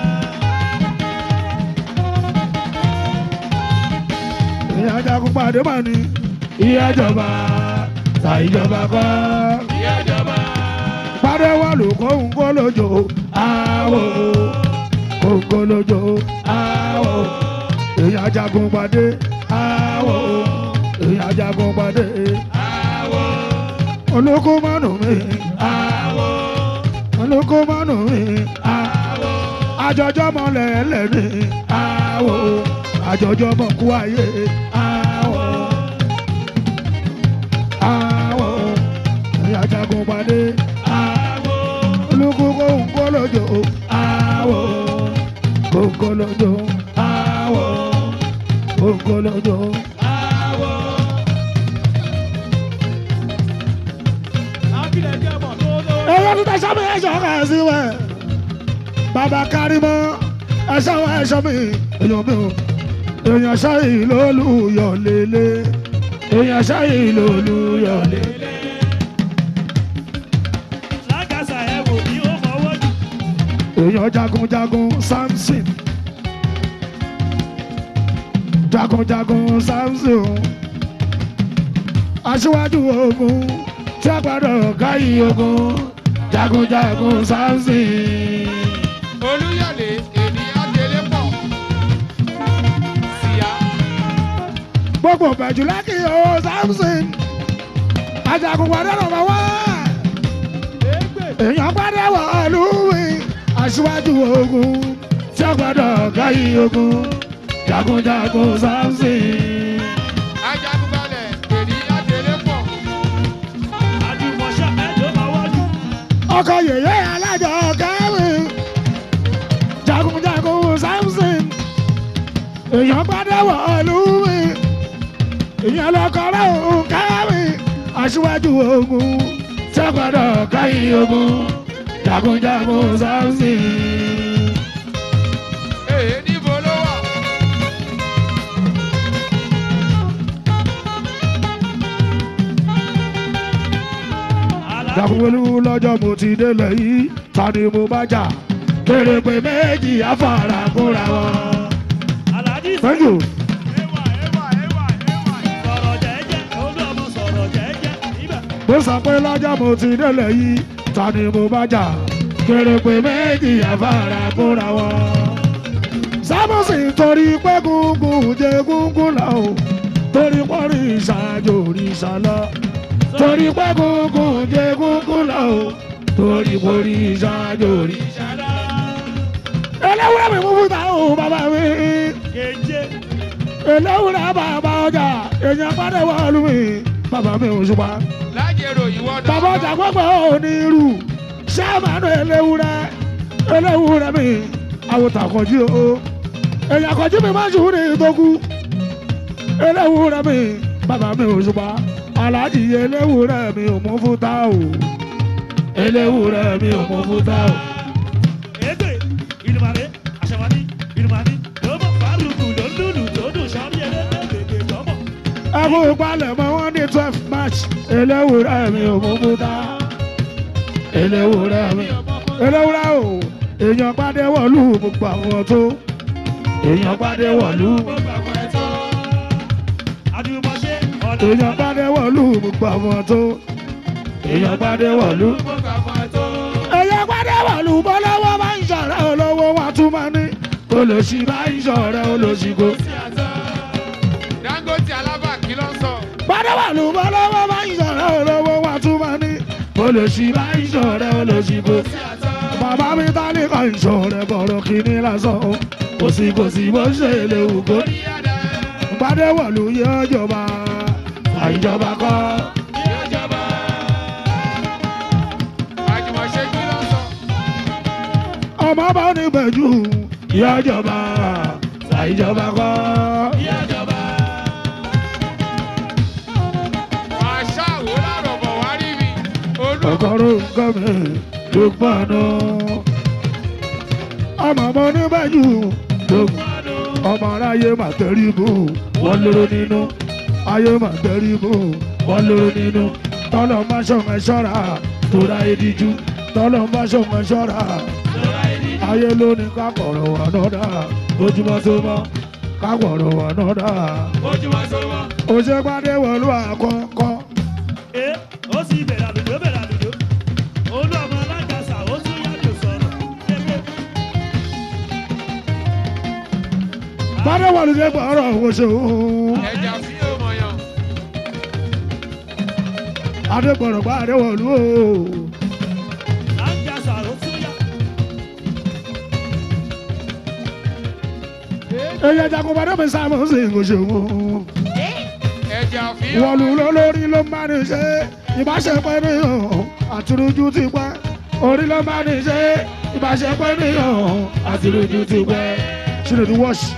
ìyá jagun pàdé mà ní ìyá ìjọba ta ìjọba kọ́. ìyá ìjọba. pàdé wà ló kóhun kó lójó àwò kóhun kó lójó àwò ìyá jagun pàdé àwò ìyá jagun pàdé àwò olóko mánu mi àwò olóko mánu mi àwò àjọjọ mọlẹ lẹni àwò àjọjọ mọ kú ayé àwọ àwọ ìyá jagun padé àwọ olùkókó nkólójó àwọ kónkólójó àwọ kónkólójó àwọ. ẹ̀rọ tó tẹ̀sán mi ẹ̀ṣọ́ kan sí wẹ̀ bàbá kárí mọ́ ẹ̀ṣọ́ wọn ẹ̀ṣọ́ mi èèyàn mi ò èèyàn ṣáyì lólùyọ̀ lélẹ̀ èèyàn ṣáyì lólùyọ̀ lélẹ̀. lágàsà ẹ wò bí ó fọwọ́ jù. èèyàn jagunjagun samson jagunjagun samson aṣíwájú ogun tí a gbọ́dọ̀ káyì ogun jagunjagun samson. Olúyọ̀lé ènìyàn délé pọ̀. Síyá. gbogbo bẹ̀jú lákì o samson ajagun padà nọmba wá èèyàn padà wà lúwi aṣíwájú ogun tí a gbọ́dọ̀ káyì ogun jagunjagun samson. Ajagunbalẹ̀ ènìyàn délé pọ̀. àjùmọ̀ṣẹ́ ẹ̀jọ̀ fọwọ́ jù. ọkọ yèyé alájọ kẹrin jagunjagun samson èèyàn padà wà lúwi èèyàn lọkọrọ òun kẹrin aṣíwájú ogun tí a gbọ́dọ̀ káyì ogun jagunjagun samson. Èyí níbo ló wà? jagunwelu lọ́jọ́ mo ti délẹ̀ yìí ta ni mo bá jà kéré pé méjì afárá kóra wọn. aláàjì thank you. sọ̀rọ̀ jẹ́jẹ́ olú ọmọ sọ̀rọ̀ jẹ́jẹ́ ibà. mo sọ pé lọ́jọ́ mo ti délẹ̀ yìí ta ni mo bá jà kéré pé méjì afárá kóra wọn. sábọ̀sì torí pé gúngún jẹ gúngún lọ o torí pọ́nrí ìṣàjò òrìṣà lọ torí pé gúngún jẹ gúngún lọ o torí pọ́nrí ìṣàjò òrìṣà lọ. ẹlẹ́wúrẹ́ mi mú fún táwọn bàbá mi kéje ẹlẹ́wúrẹ́ bàbá ọjà èèyàn pàdé wọ́ọ̀lù mi bàbá mi ò ṣùpá Lájẹrò ìwọ́dọ̀. bàbá ọjà gbọ́gbọ́ onírú sẹ́mánú ẹlẹ́wúrẹ́ ẹlẹ́wúrẹ́ mi àwòtà kọjú o èèyàn kọjú mi máa ń ṣùn ní ìtókù ẹlẹ́wúrẹ́ mi bàbá mi ò ṣùpá aláàjì ẹlẹ́wúrẹ́ mi ò mú fún tá o ẹlẹ́wúrẹ́ mi ò mú fún tá o. ègbè ìlúmọ̀lẹ́ àṣàwádìí ìlúmọ̀lẹ́ lọ́mọ fárúkù ló ń lùlù tó dùn sọ́ọ́rí ẹlẹ́gbẹ́ gbègbè lọ́mọ. ẹkún ìpalẹ̀ mọ́ wọ́n ní twelve march ẹlẹ́wúrẹ́ mi ò mú fún tá ẹlẹ́wúrẹ́ mi ẹlẹ́wúrẹ́ o èèyàn pàdé wọ̀lú gbogbo àwọn tó èèyàn pàdé wọ̀lú àjùmọ̀ṣe ọ̀nà èèyàn pàdé wọ̀lú gbogbo àwọn tó èèyàn pàdé wọ̀lú. èèyàn pàdé wọ̀lú bọ́lọ́wọ́ bá ń ṣọ̀rẹ́ olówó wa tún máa ní olóṣì bá ń ṣọ̀rẹ́ olóṣì kò. Dangote Alaba kí ló ń sọ? pàdé wọ̀lú bọ́lọ́wọ́ bá ń ṣọ̀rẹ́ olówó wa tún máa ní olóṣì bá ń ṣọ̀rẹ́ olóṣì kò. bàbá mi ta ní kan ìṣọ̀rẹ́ bọ̀rọ̀ kìíní lásán o kò sí kò sí bó ṣe lè wù kó. Gbadéwọ̀lú yóò jọba àìjọba kọ́. àjùmọ̀ṣe kí ló sọ. ọmọ bá ní bẹ̀jú yóò jọba àìjọba kọ́. àṣà wo lárọ̀ bọ̀ wá rí mi. olú ọkọ̀rọ̀ nǹkan mi ló pọnú. ọmọ bá ní bẹ̀jú ló ọmọ aráyé mà tẹ̀rí bù wọ́n lóró nínú ayé mà tẹ̀rí bù wọ́n lóró nínú tọ́lọ̀ má ṣọ̀mọ̀ ṣọ́ra tóra ìdíjú tọ́lọ̀ má ṣọ̀mọ̀ ṣọ́ra ayé ló ní kápọ̀rọ̀ wà nọ́dà ojúmọ́ tó mọ́ kápọ̀rọ̀ wà nọ́dà ojúmọ́ sọ́wọ́. òṣèpàdé wọ̀lú àkọ́kọ́ ẹ ó sì bẹ̀rẹ̀ àlùjọ bẹ̀rẹ̀ àlùjọ olú ọmọ alágàsà ó tún yàtọ̀ sọ̀rọ̀ ẹgbẹ́ pàdé wọ̀lú dé gbọ́rọ̀ òṣèlú ẹja sí ọmọ yan. adégbọ̀rọ̀ pàdé wọ̀lú o. alágàsà ó tún yà. èyí ẹja kò pàdé mi sáà mọ̀ sí òṣèlú. ẹja fi wọ́n lù lọ lórí ló máa ní ṣe ìbáṣepọ̀ ènìyàn àtúrújú ti pẹ́ orí ló máa ní ṣe ìbáṣepọ̀ ènìyàn àtúrújú ti pẹ́ ṣílẹ̀ ní wọ́ọ̀ṣì.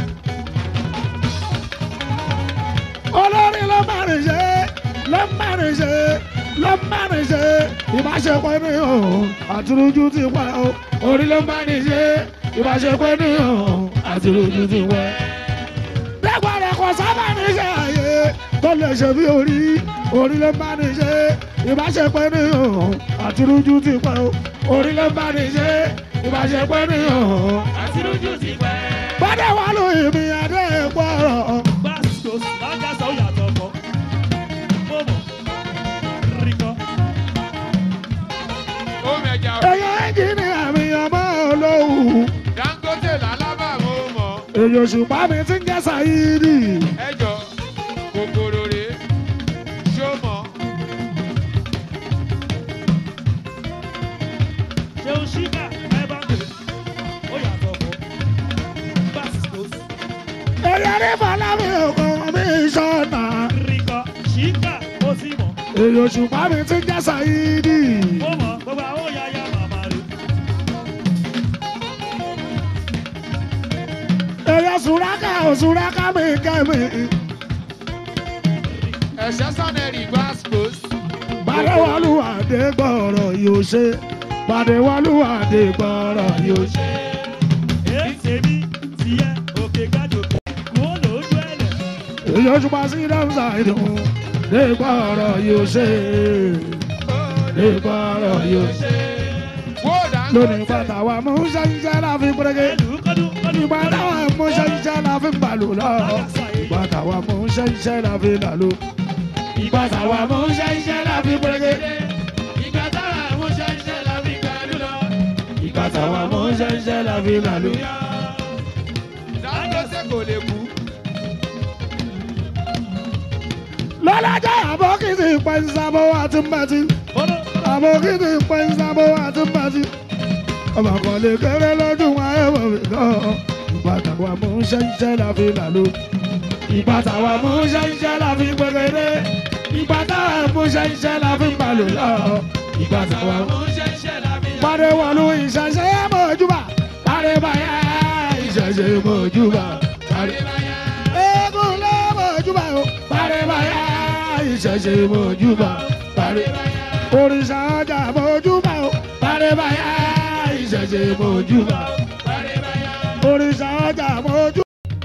olórí ló máa ní ṣe ló máa ní ṣe ló máa ní ṣe ìbáṣepọ̀ ènìyàn àtúrújú ti pẹ́ orí ló máa ní ṣe ìbáṣepọ̀ ènìyàn àtúrújú ti pẹ́ lẹ́gbàdàn kò sábà ní ṣe àyè tó lè ṣe bí orí orí ló bá ní ṣe ìbáṣepẹ́ níhàn àtirújú ti pẹ́ o orí ló bá ní ṣe ìbáṣepẹ́ níhàn. àtirújú ti pẹ́. bọ́dẹ̀ wà ló ìmì adé gbọ́rọ̀. Bastos lágàsà ó yàtọ̀ kọ́. mo mọ̀ ríkọ́. ó mẹja fi èyàn ẹ́ńjìnì àmì ọmọ olóhùn dangote làlábà mo mọ̀. èyàn òṣùpá mi ti ń jẹ́ sàyídì. ẹjọ kòkòrò rè é ṣó mọ̀. ṣeun ṣíkà ẹ bá ń pè ó yàtọ̀ kọ́. Bastos èyàn ní fọlámi ògùn mi sọ̀nà. ríkọ́ ṣíkà ó sì mọ̀. èyàn òṣùpá mi ti ń jẹ́ sàyídì. mo mọ̀ gbogbo àwọn yàyà màmá rẹ̀. èyàn sùrákà òsùrákà mi kẹ́mi. ẹ̀ṣẹ́ sanẹ́rì gbàspos. Bàdéwálú àdégbọ̀rọ̀ yóò ṣe. Bàdéwálú àdégbọ̀rọ̀ yóò ṣe. èyí tèmi tiẹ̀ òkè gàdòkè kó lójú ẹ̀lẹ̀. Èyí oṣù pa sí Dámsà ìdùn. Dégbọ̀rọ̀ yóò ṣe. Dégbọ̀rọ̀ yóò ṣe. wó dangote. Lónìí bàtà wa mú ṣẹ́ṣẹ́ la fi pẹ́rẹ́gẹ́. ẹlù kọ́dún kọ́dún Ìgbà táwa mú ṣẹ́ṣẹ́ la fi bàlù lọ. Ìgbà táwa mú ṣẹ́ṣẹ́ la fi làlú. Ìgbà táwa mú ṣẹ́ṣẹ́ la fi pẹ́rẹ́gẹ́. ìgbà táwa mú ṣẹ́ṣẹ́ la fi gbàdúrà lọ. Ìgbà táwa mú ṣẹ́ṣẹ́ la fi làlú. dangote kò lè kú. lọ́lájà àbókìtì pẹ̀nsàbó àti mbàtí àbókìtì pẹ̀nsàbó àti mbàtí ọmọ kan lè kéré lójú wọn ẹ̀wọ̀ mi gan ìbàtà wa mú ṣẹ́ṣẹ́ la fi làlú ìbàtà wa mú ṣẹ́ṣẹ́ la fi gbẹgẹdẹ ìbàtà wa mú ṣẹ́ṣẹ́ la fi balù lọ ìbàtà wa mú ṣẹ́ṣẹ́ la fi pàdé wọlú ìṣẹ̀ṣẹ̀ mọ̀júbà pàdé báyà ìṣẹ̀ṣẹ̀ mọ̀júbà pàdé báyà eégún lé mọ̀júbà o pàdé báyà ìṣẹ̀ṣẹ̀ mọ̀júbà pàdé báyà òrìṣà ọjà mọ̀júbà o pàdé báyà ìṣẹ̀ṣẹ̀ mọ̀júbà pàdé báyà òrìṣà ọjà mọ̀júbà.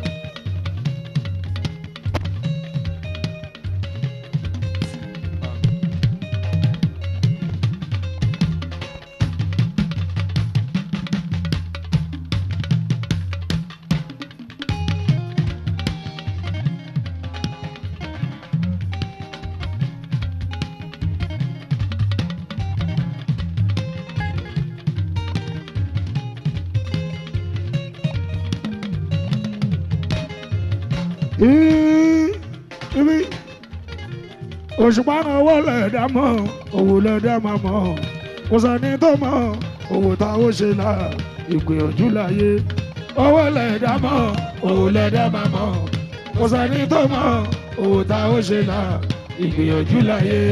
ibi òṣùpá náà owó lẹ̀dá mọ́ owó lẹ̀dá máa mọ́ kò sẹ́ni tó mọ́ owó táwọn ṣe là ìgbìyànjú láyé owó lẹ̀dá mọ́ owó lẹ̀dá máa mọ́ kò kò sẹ́ni tó mọ̀ owó tá ó ṣe là ìgbìyànjú láyé.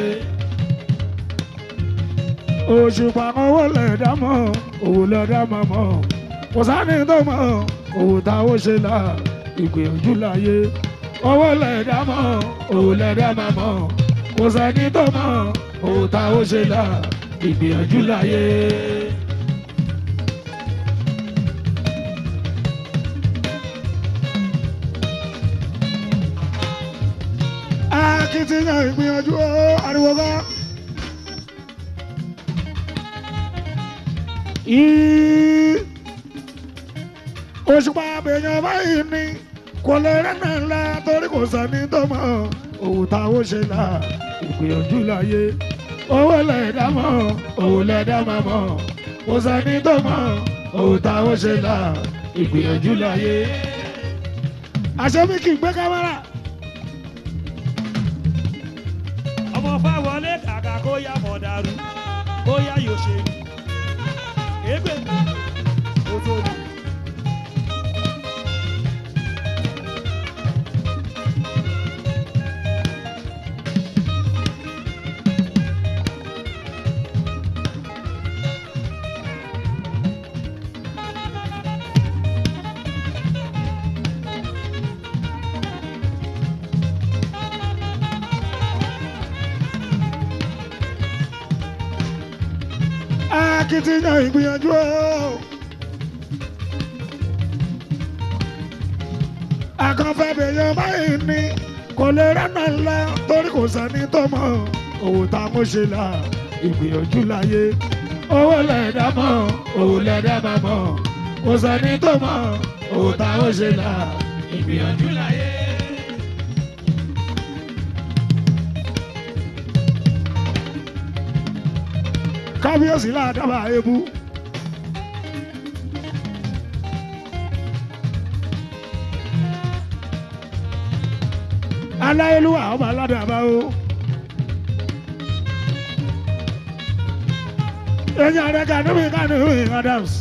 òṣùpá owó lẹ̀dá mọ̀ owó lẹ̀dá mọ̀ mọ̀ kò sẹ́ni tó mọ̀ owó tá ó ṣe là ìgbìyànjú láyé. owó lẹ̀dá mọ̀ owó lẹ̀dá mọ̀ mọ̀ kò sẹ́ni tó mọ̀ owó tá ó ṣe là ìgbìyànjú láyé. akitiyan ìgbìyànjú ó ariwo ká. òṣùpá àbẹ̀yàn báyìí ni kò lè rẹ́nà ńlá torí kò sẹ́ni tó mọ̀ òun táwọn ṣe là ìgbìyànjú láyé owó lẹ̀dá mọ̀ òun lẹ̀dá máa mọ̀ kò sẹ́ni tó mọ̀ òun táwọn ṣe là ìgbìyànjú láyé. àṣẹ mi kì í gbé kámẹ́rà. ọmọ fáwọlé kàkà kó yá mọ̀ dàrú kó yá yóò ṣe égbè kó tó ní. akitiyan ìgbìyànjú o. akànfẹ́ bèèyàn báyìí ni kò lè rẹ́nà ńlá torí kò sẹ́ni tó mọ̀ òun tá a mọ̀ ṣe là ìgbìyànjú láyé owó lẹ̀dá mọ̀ òun lẹ̀dá máa mọ̀ kò sẹ́ni tó mọ̀ òun tá a mọ̀ ṣe là ìgbìyànjú láyé. kábíyèsí ládàbà ebu. aláyélúwà ọba aládàbà o. ẹ̀yin ààrẹ kanúmi kanúmi adams.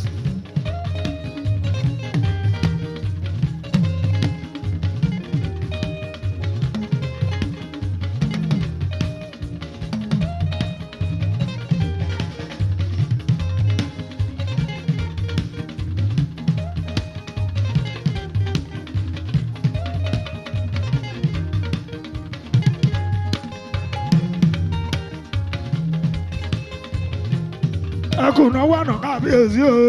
ẹkùnà wà nà kábíyèsí o.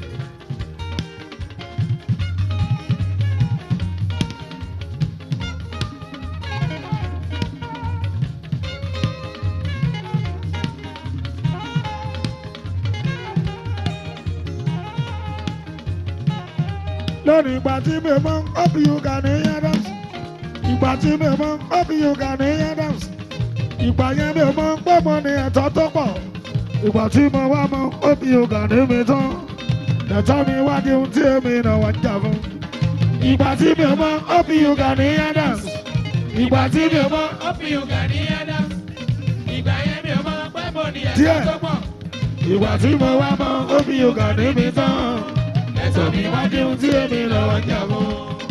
lónìí ìgbà tí mi mọ ọ́bì yoga ní adams ìgbà tí mi mọ ọ́bì yoga ní adams ìgbà yẹn mi mọ pọ́nmọ́ ní ẹ̀tọ́ tó pọ̀ ìgbà tí mo wá mọ ọ́bì yoga ní mi tán ẹ̀tọ́ mi wá di ohun tí èmi náà wá ń jà fún. ìgbà tí mi mọ ọ́bì yoga ní adams ìgbà tí mi mọ ọ́bì yoga ní adams ìgbà yẹn mi mọ pọ́nmọ́ ní ẹ̀tọ́ tó pọ̀ ìgbà tí mo wá mọ ọ́bì yoga ní mi tán ẹ̀tọ́ mi wá di ohun tí èmi náà wá ń jà fún.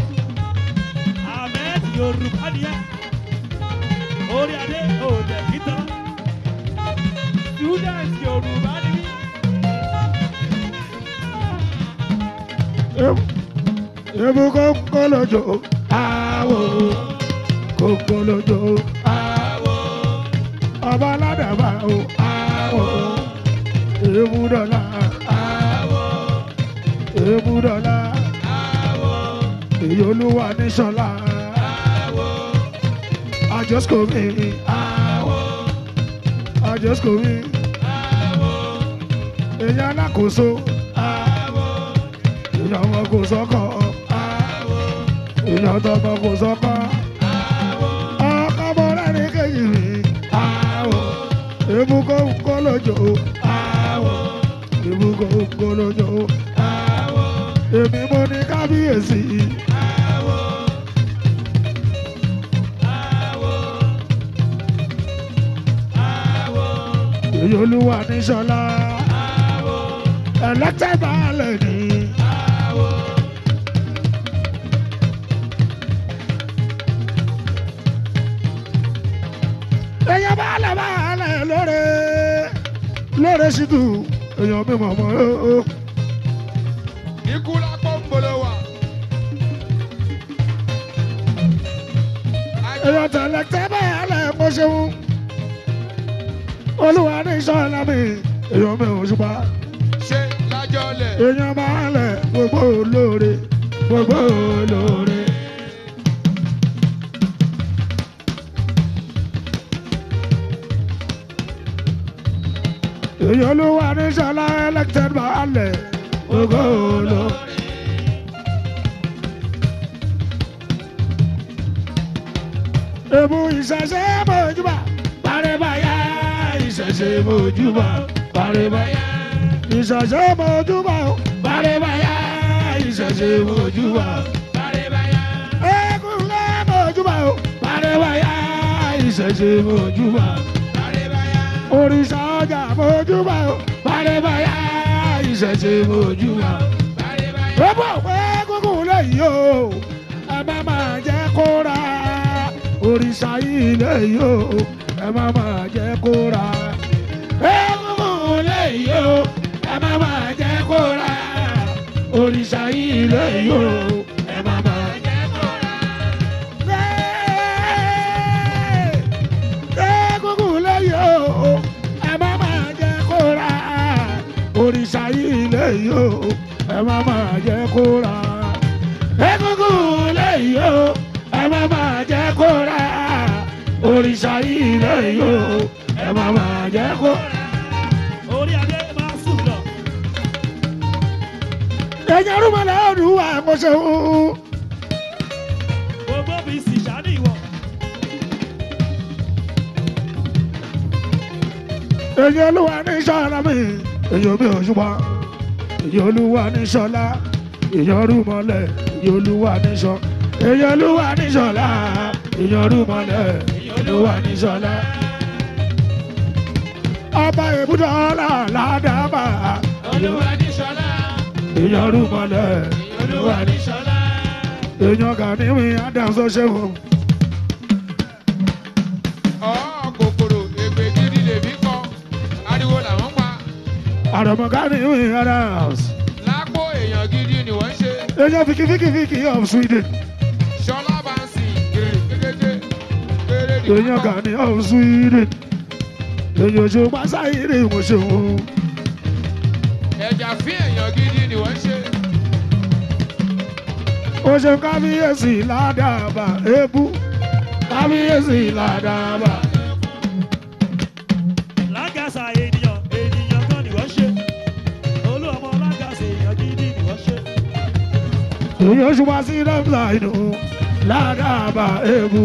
ahmed yorùbá ni ẹ orí adé òde kìtàn student yorùbá ni mí. Ebu kokolojo awo kokolojo awo ọba aládàbà o awo ebu dọ́là awo ebu dọ́là awo èyí olúwa ní sọlá awo àjọsíkòmí awo àjọsíkòmí awo èyí alákòóso awo èèyàn wọn kò sọ́kọ̀ èèyàn tọmọ kò sọ́kọ̀ ọkọ mọ lẹ́ni kejì mi ebúkọ kọ lójó ebúkọ kọ lójó èmi mo ní kábíyèsí. èyí olúwa ní sọlá ẹlẹ́tẹ̀ baálẹ̀ ni. èèyàn bá lẹ̀ bá lẹ̀ lóore lóore sí tù èèyàn mi mọ̀ mọ́ ó. ikú lápò ń bolo wa. èèyàn tẹ̀lé tẹ́ bá lẹ̀ mo ṣeun olúwa ní sọ́ọ̀lá mi èèyàn mi ò ṣùpá ṣe lájọ lẹ̀. èèyàn bá lẹ̀ gbogbo lóore gbogbo lóore. èèyàn olúwa ní sọ́ọ̀lá elected bá lẹ̀ gbogbo lóore. Ebu ìṣẹ̀ṣẹ̀ mojúbà, parẹ́báyà ìṣẹ̀ṣẹ̀ mojúbà, parẹ́báyà. Ìṣẹ̀ṣẹ̀ mojúbà, parẹ́báyà ìṣẹ̀ṣẹ̀ mojúbà, parẹ́báyà. Egunlẹ̀ mojúbà, parẹ́báyà ìṣẹ̀ṣẹ̀ mojúbà, parẹ́báyà. Òrìṣà ọjà mojúbà, parẹ́báyà ìṣẹ̀ṣẹ̀ mojúbà, parẹ́báyà. Ebu òpè egungun lẹ́yìn o, ẹ má máa jẹ́ kó ra òrìṣà ilé yóò ẹ má máa jẹ́ kó ra. egungun ilé yóò ẹ má máa jẹ́ kó ra. òrìṣà ilé yóò ẹ má máa jẹ́ kó ra. egungun ilé yóò ẹ má máa jẹ́ kó ra. òrìṣà ilé yóò ẹ má máa jẹ́ kó ra. egungun ilé yóò ẹ má máa jẹ́ kó ra òrìṣà ilé yóò ẹ má máa jẹ́ kó ra. orí adé máa sùn lọ. ẹ̀yin arúgbó ọdún wa mo ṣe ń. gbogbo fi sì ṣáàdì wọ. ẹ̀yin olúwa ní sọ́ra mi ẹ̀yin omi òṣùpá ẹ̀yin olúwa ní sọ́lá ẹ̀yin ọdúnmọ́lẹ̀ ẹ̀yin olúwa ní sọ́ ẹ̀yin olúwa ní sọ́lá ẹ̀yin ọdúnmọ́lẹ̀ ẹ̀yin olúwa ní sọ́lá. ọba ìbúdó ọlá ládàbà olúwa ní sọlá. ẹ̀yin ọdúnmọ́lẹ̀ ẹ̀yin olúwa ní sọ́lá. èèyàn kà ní mi adamso ṣẹ́wọ̀n. ọ̀ kòkòrò ègbè gidi lèmi kọ ariwo làwọn pa. àrọ̀mọ̀ká ní mi adams. lápò èèyàn gidi ni wọ́n ń ṣe. èèyàn fìkìfìkìfìkì of sweden. sọlá bá ń sìn gèrè kékeré kéré ni wọ́n èèyàn kọ. kà ní of sweden. èèyàn oṣù pásáyìrì mo ṣeun. ẹ̀jà fín èèyàn gidi ni wọ́n ń ṣe. ó ṣe kábíyèsí ládàbà ebú kábíyèsí ládàbà. lágàsà ènìyàn ènìyàn kan ni wọ́n ṣe. olú ọmọ lágàsà èèyàn gidi ni wọ́n ṣe. èèyàn oṣù wá sí dọ́kítà inú ládàbà ebú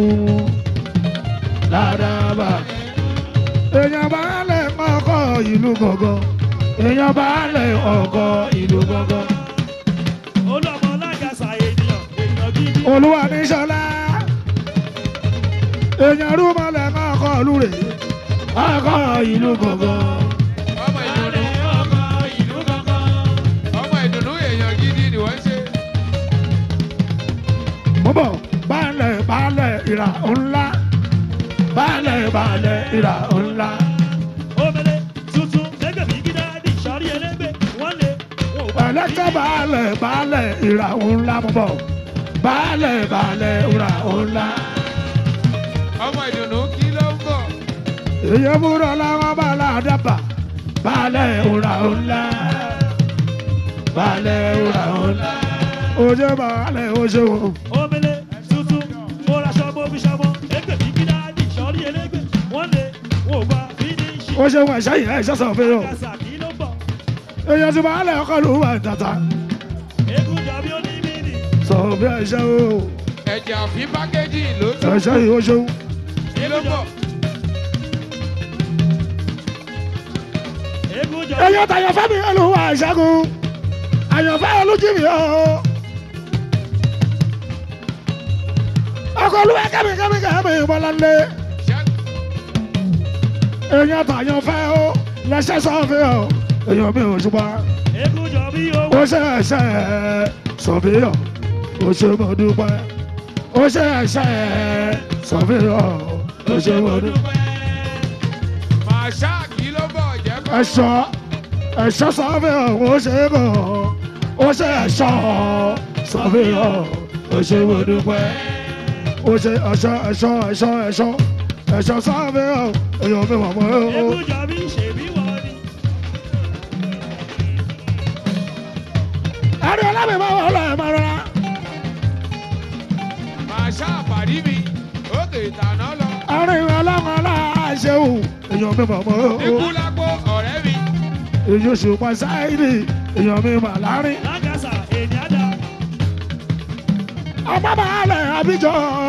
ládàbà. èèyàn bá lẹ̀ ọkọ̀ ìlú gọ̀gọ̀ èèyàn bá lẹ̀ ọkọ̀ ìlú gọ̀gọ̀. olú ọmọ lágàsà ènìyàn èèyàn gidi. olúwa ní sọlá èèyàn rúmọlẹ̀ ọkọ̀ ìlú rẹ̀ ọkọ̀ ìlú gọ̀gọ̀. ọmọ ìdùnnú ọmọ ìdùnnú èèyàn gidi ni wọ́n ń ṣe. bọ́bọ̀ balẹ̀ balẹ̀ ìrà ńlá balẹ̀ balẹ̀ ìrà ńlá. omele tuntun gẹ́gẹ́ bí gídáàdì sọ́rí ẹlẹ́gbẹ́ wọ́n lé wọn ò bá ẹlẹ́tẹ̀ balẹ̀ balẹ̀ ìrà ńlá bọ́bọ̀ balẹ̀ balẹ̀ ìrà ńlá. ọmọ ìdùnnú kí ló ń bọ̀. èyí múra làwọn balẹ̀ àdàbà balẹ̀ ìrà ńlá balẹ̀ ìrà ńlá. ojú balẹ̀ ojú wọn. omele tuntun mo ra ṣọmọ bí ṣọmọ gẹ́gẹ́ bí gídáàdì sọ́rí ẹlẹ́gbẹ́ wọ́n lé wọn ò bá fínísì. ó ṣe wọn ẹ̀ṣẹ́ yìí ẹ̀ṣẹ́ sọ̀rọ̀ fẹ́ yọ. lágàsà kí ló bọ̀ èyí ti balẹ̀ ọkọ̀ ló wà tata eégún jàbí onímìnì. sọ̀rọ̀ bí ẹ̀ṣẹ́ o ẹ̀jà fín pákéjì ló tún. ẹ̀ṣẹ́ yìí ó ṣeun. kí ló ń bọ̀. eégún jàbí èyí tàyànfẹ́ mi ló wà ìṣẹ́gun àyànfẹ́ olójìmí o. ọkọ̀ olúwa kẹ́mi kẹ́mi kẹ́mi bọ́láńlé. èyí tàyànfẹ́ o lẹ́sẹ̀ sọ́ọ̀fẹ́ o èyí mi ò ṣùgbọ́n eégún jàbí owó. ó ṣe ẹ̀ṣẹ̀ sọ̀fẹ́yọ̀ ó ṣe mo dúpẹ́ ó ṣe ẹ̀ṣẹ̀ sọ̀fẹ́yọ̀ ó ṣe mo dúpẹ́. ẹ̀ṣọ́ ẹ̀ṣọ́ sọ́fíọ̀ ó ṣe é kàn ó ṣe ẹ̀ṣọ́ sọ́fíọ̀ ó ṣe mo dúpẹ́ ó ṣe ẹ̀ṣọ́ ẹ̀ṣọ́ ẹ̀ṣọ́ ẹ̀ṣọ́ ẹ̀ṣọ́ sọ́fíọ̀ èèyàn mi mọ̀ mọ́ ó. Egúnjọ mi ṣèbí wọ́n ni. ẹ̀rí ọlábì máa wọ̀ ọ́ lọ́ọ̀ máa rọra. Màá ṣàpàdé mi, òkè ìtànà lọ. ẹ̀rí ọlọ́run aláṣẹ́wò èèyàn mi mọ̀ mọ́ ó. Ikú lápò ọ̀rẹ́ mi. èyí oṣù pa sáìdì èèyàn mi mà láàrin. Lágàsà ènìyàn dá. ọmọ bàálẹ̀ àbíjọ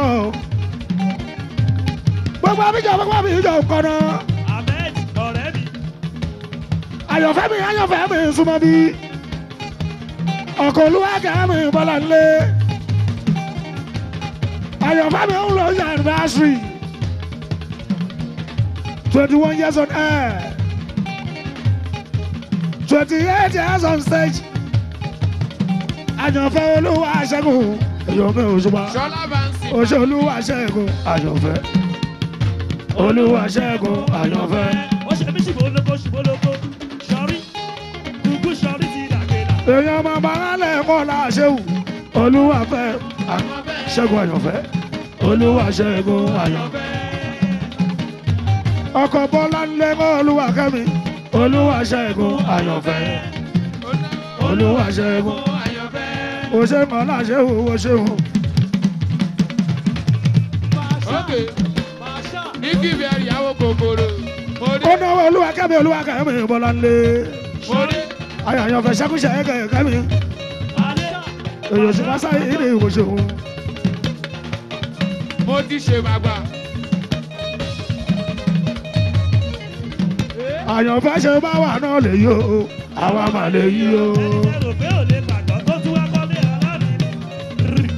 gbogbo àbíjọ gbogbo àbíjọ kọ̀nà Ahmed ọ̀rẹ́ mi. àyànfẹ́ mi àyànfẹ́ mi súnmọ́ bí ọkọ̀ olúwàkẹ́ mi bọ́lá nílé àyànfẹ́ mi ń lọ sí anniversary twenty one years on air twenty eight years on stage àyànfẹ́ olúwa ṣẹ́gun èèyàn mi ò ṣùgbọ́n Ṣọlá Bansi. oṣù olúwa ṣẹ́gun àyànfẹ́ olúwa ṣẹ́gun àyànfẹ́. Ó ṣe mí ṣìbólógó ṣìbólógó. Ṣọrí. Dùgbù ṣọrí ti dàgbéra. èèyàn máa bá rálẹ̀ kọ́ la ṣéwù olúwa fẹ́ ṣẹ́gun àyànfẹ́ olúwa ṣẹ́gun àyànfẹ́. ọkọ̀ bọ́lá ńlẹ̀ kọ́ olúwa kẹ́mi olúwa ṣẹ́gun àyànfẹ́ olúwa ṣẹ́gun òṣèmọ̀ láṣẹ́wò òṣèwò. Òkè. Ní kí bẹ̀rẹ̀ ìyàwó kòkòrò. Mo dé. ó náwó olúwa kẹ́mi olúwa kẹ́mi bọ́lá ńlẹ̀ Mo dé. àyànfẹ́ ṣẹ́kúṣẹ́ kẹ́mi èèyàn sì máa sáyé ilé ìwòsàn. Mo ti ṣe màgbà. àyànfẹ́ ṣe bá wà náà lè yó àwa mà lè yí o. Ẹni rò pé ò lè gbàgbọ́ tó tún wá kọ́lé aláàbí.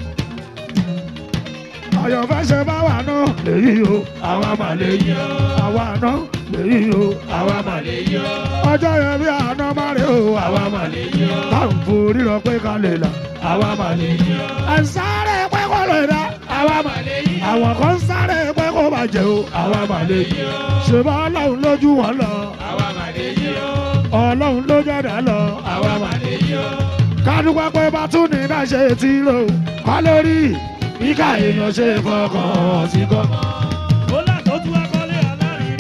àyànfẹ́ ṣe bá wà náà lè yí o àwa mà lè yí o. àwa náà lè yí o àwa mà lè yí o. ọjọ́ yẹn bí àná má rè o àwa mà lè yí o. táwọn forí lọ pé ká lè là àwa mà lè yí o. ẹ̀ ń sáré pé kó lè dá àwa mà lè yí o. àwọn kan ń sáré pé kó bàjẹ́ o àwa mà lè yí o. ṣèbá ọlọ́run lójú wọn lọ Àwa mà lè yí o. ọlọ́run ló jẹ́dá lọ àwa mà lè yí o. kádùpá pé bá tún ní náà ṣe ti lò kọ́ lórí ìka èèyàn ṣe fọkàn sí kọ́. Ó là tó tún wá kọ́lé aláàbí.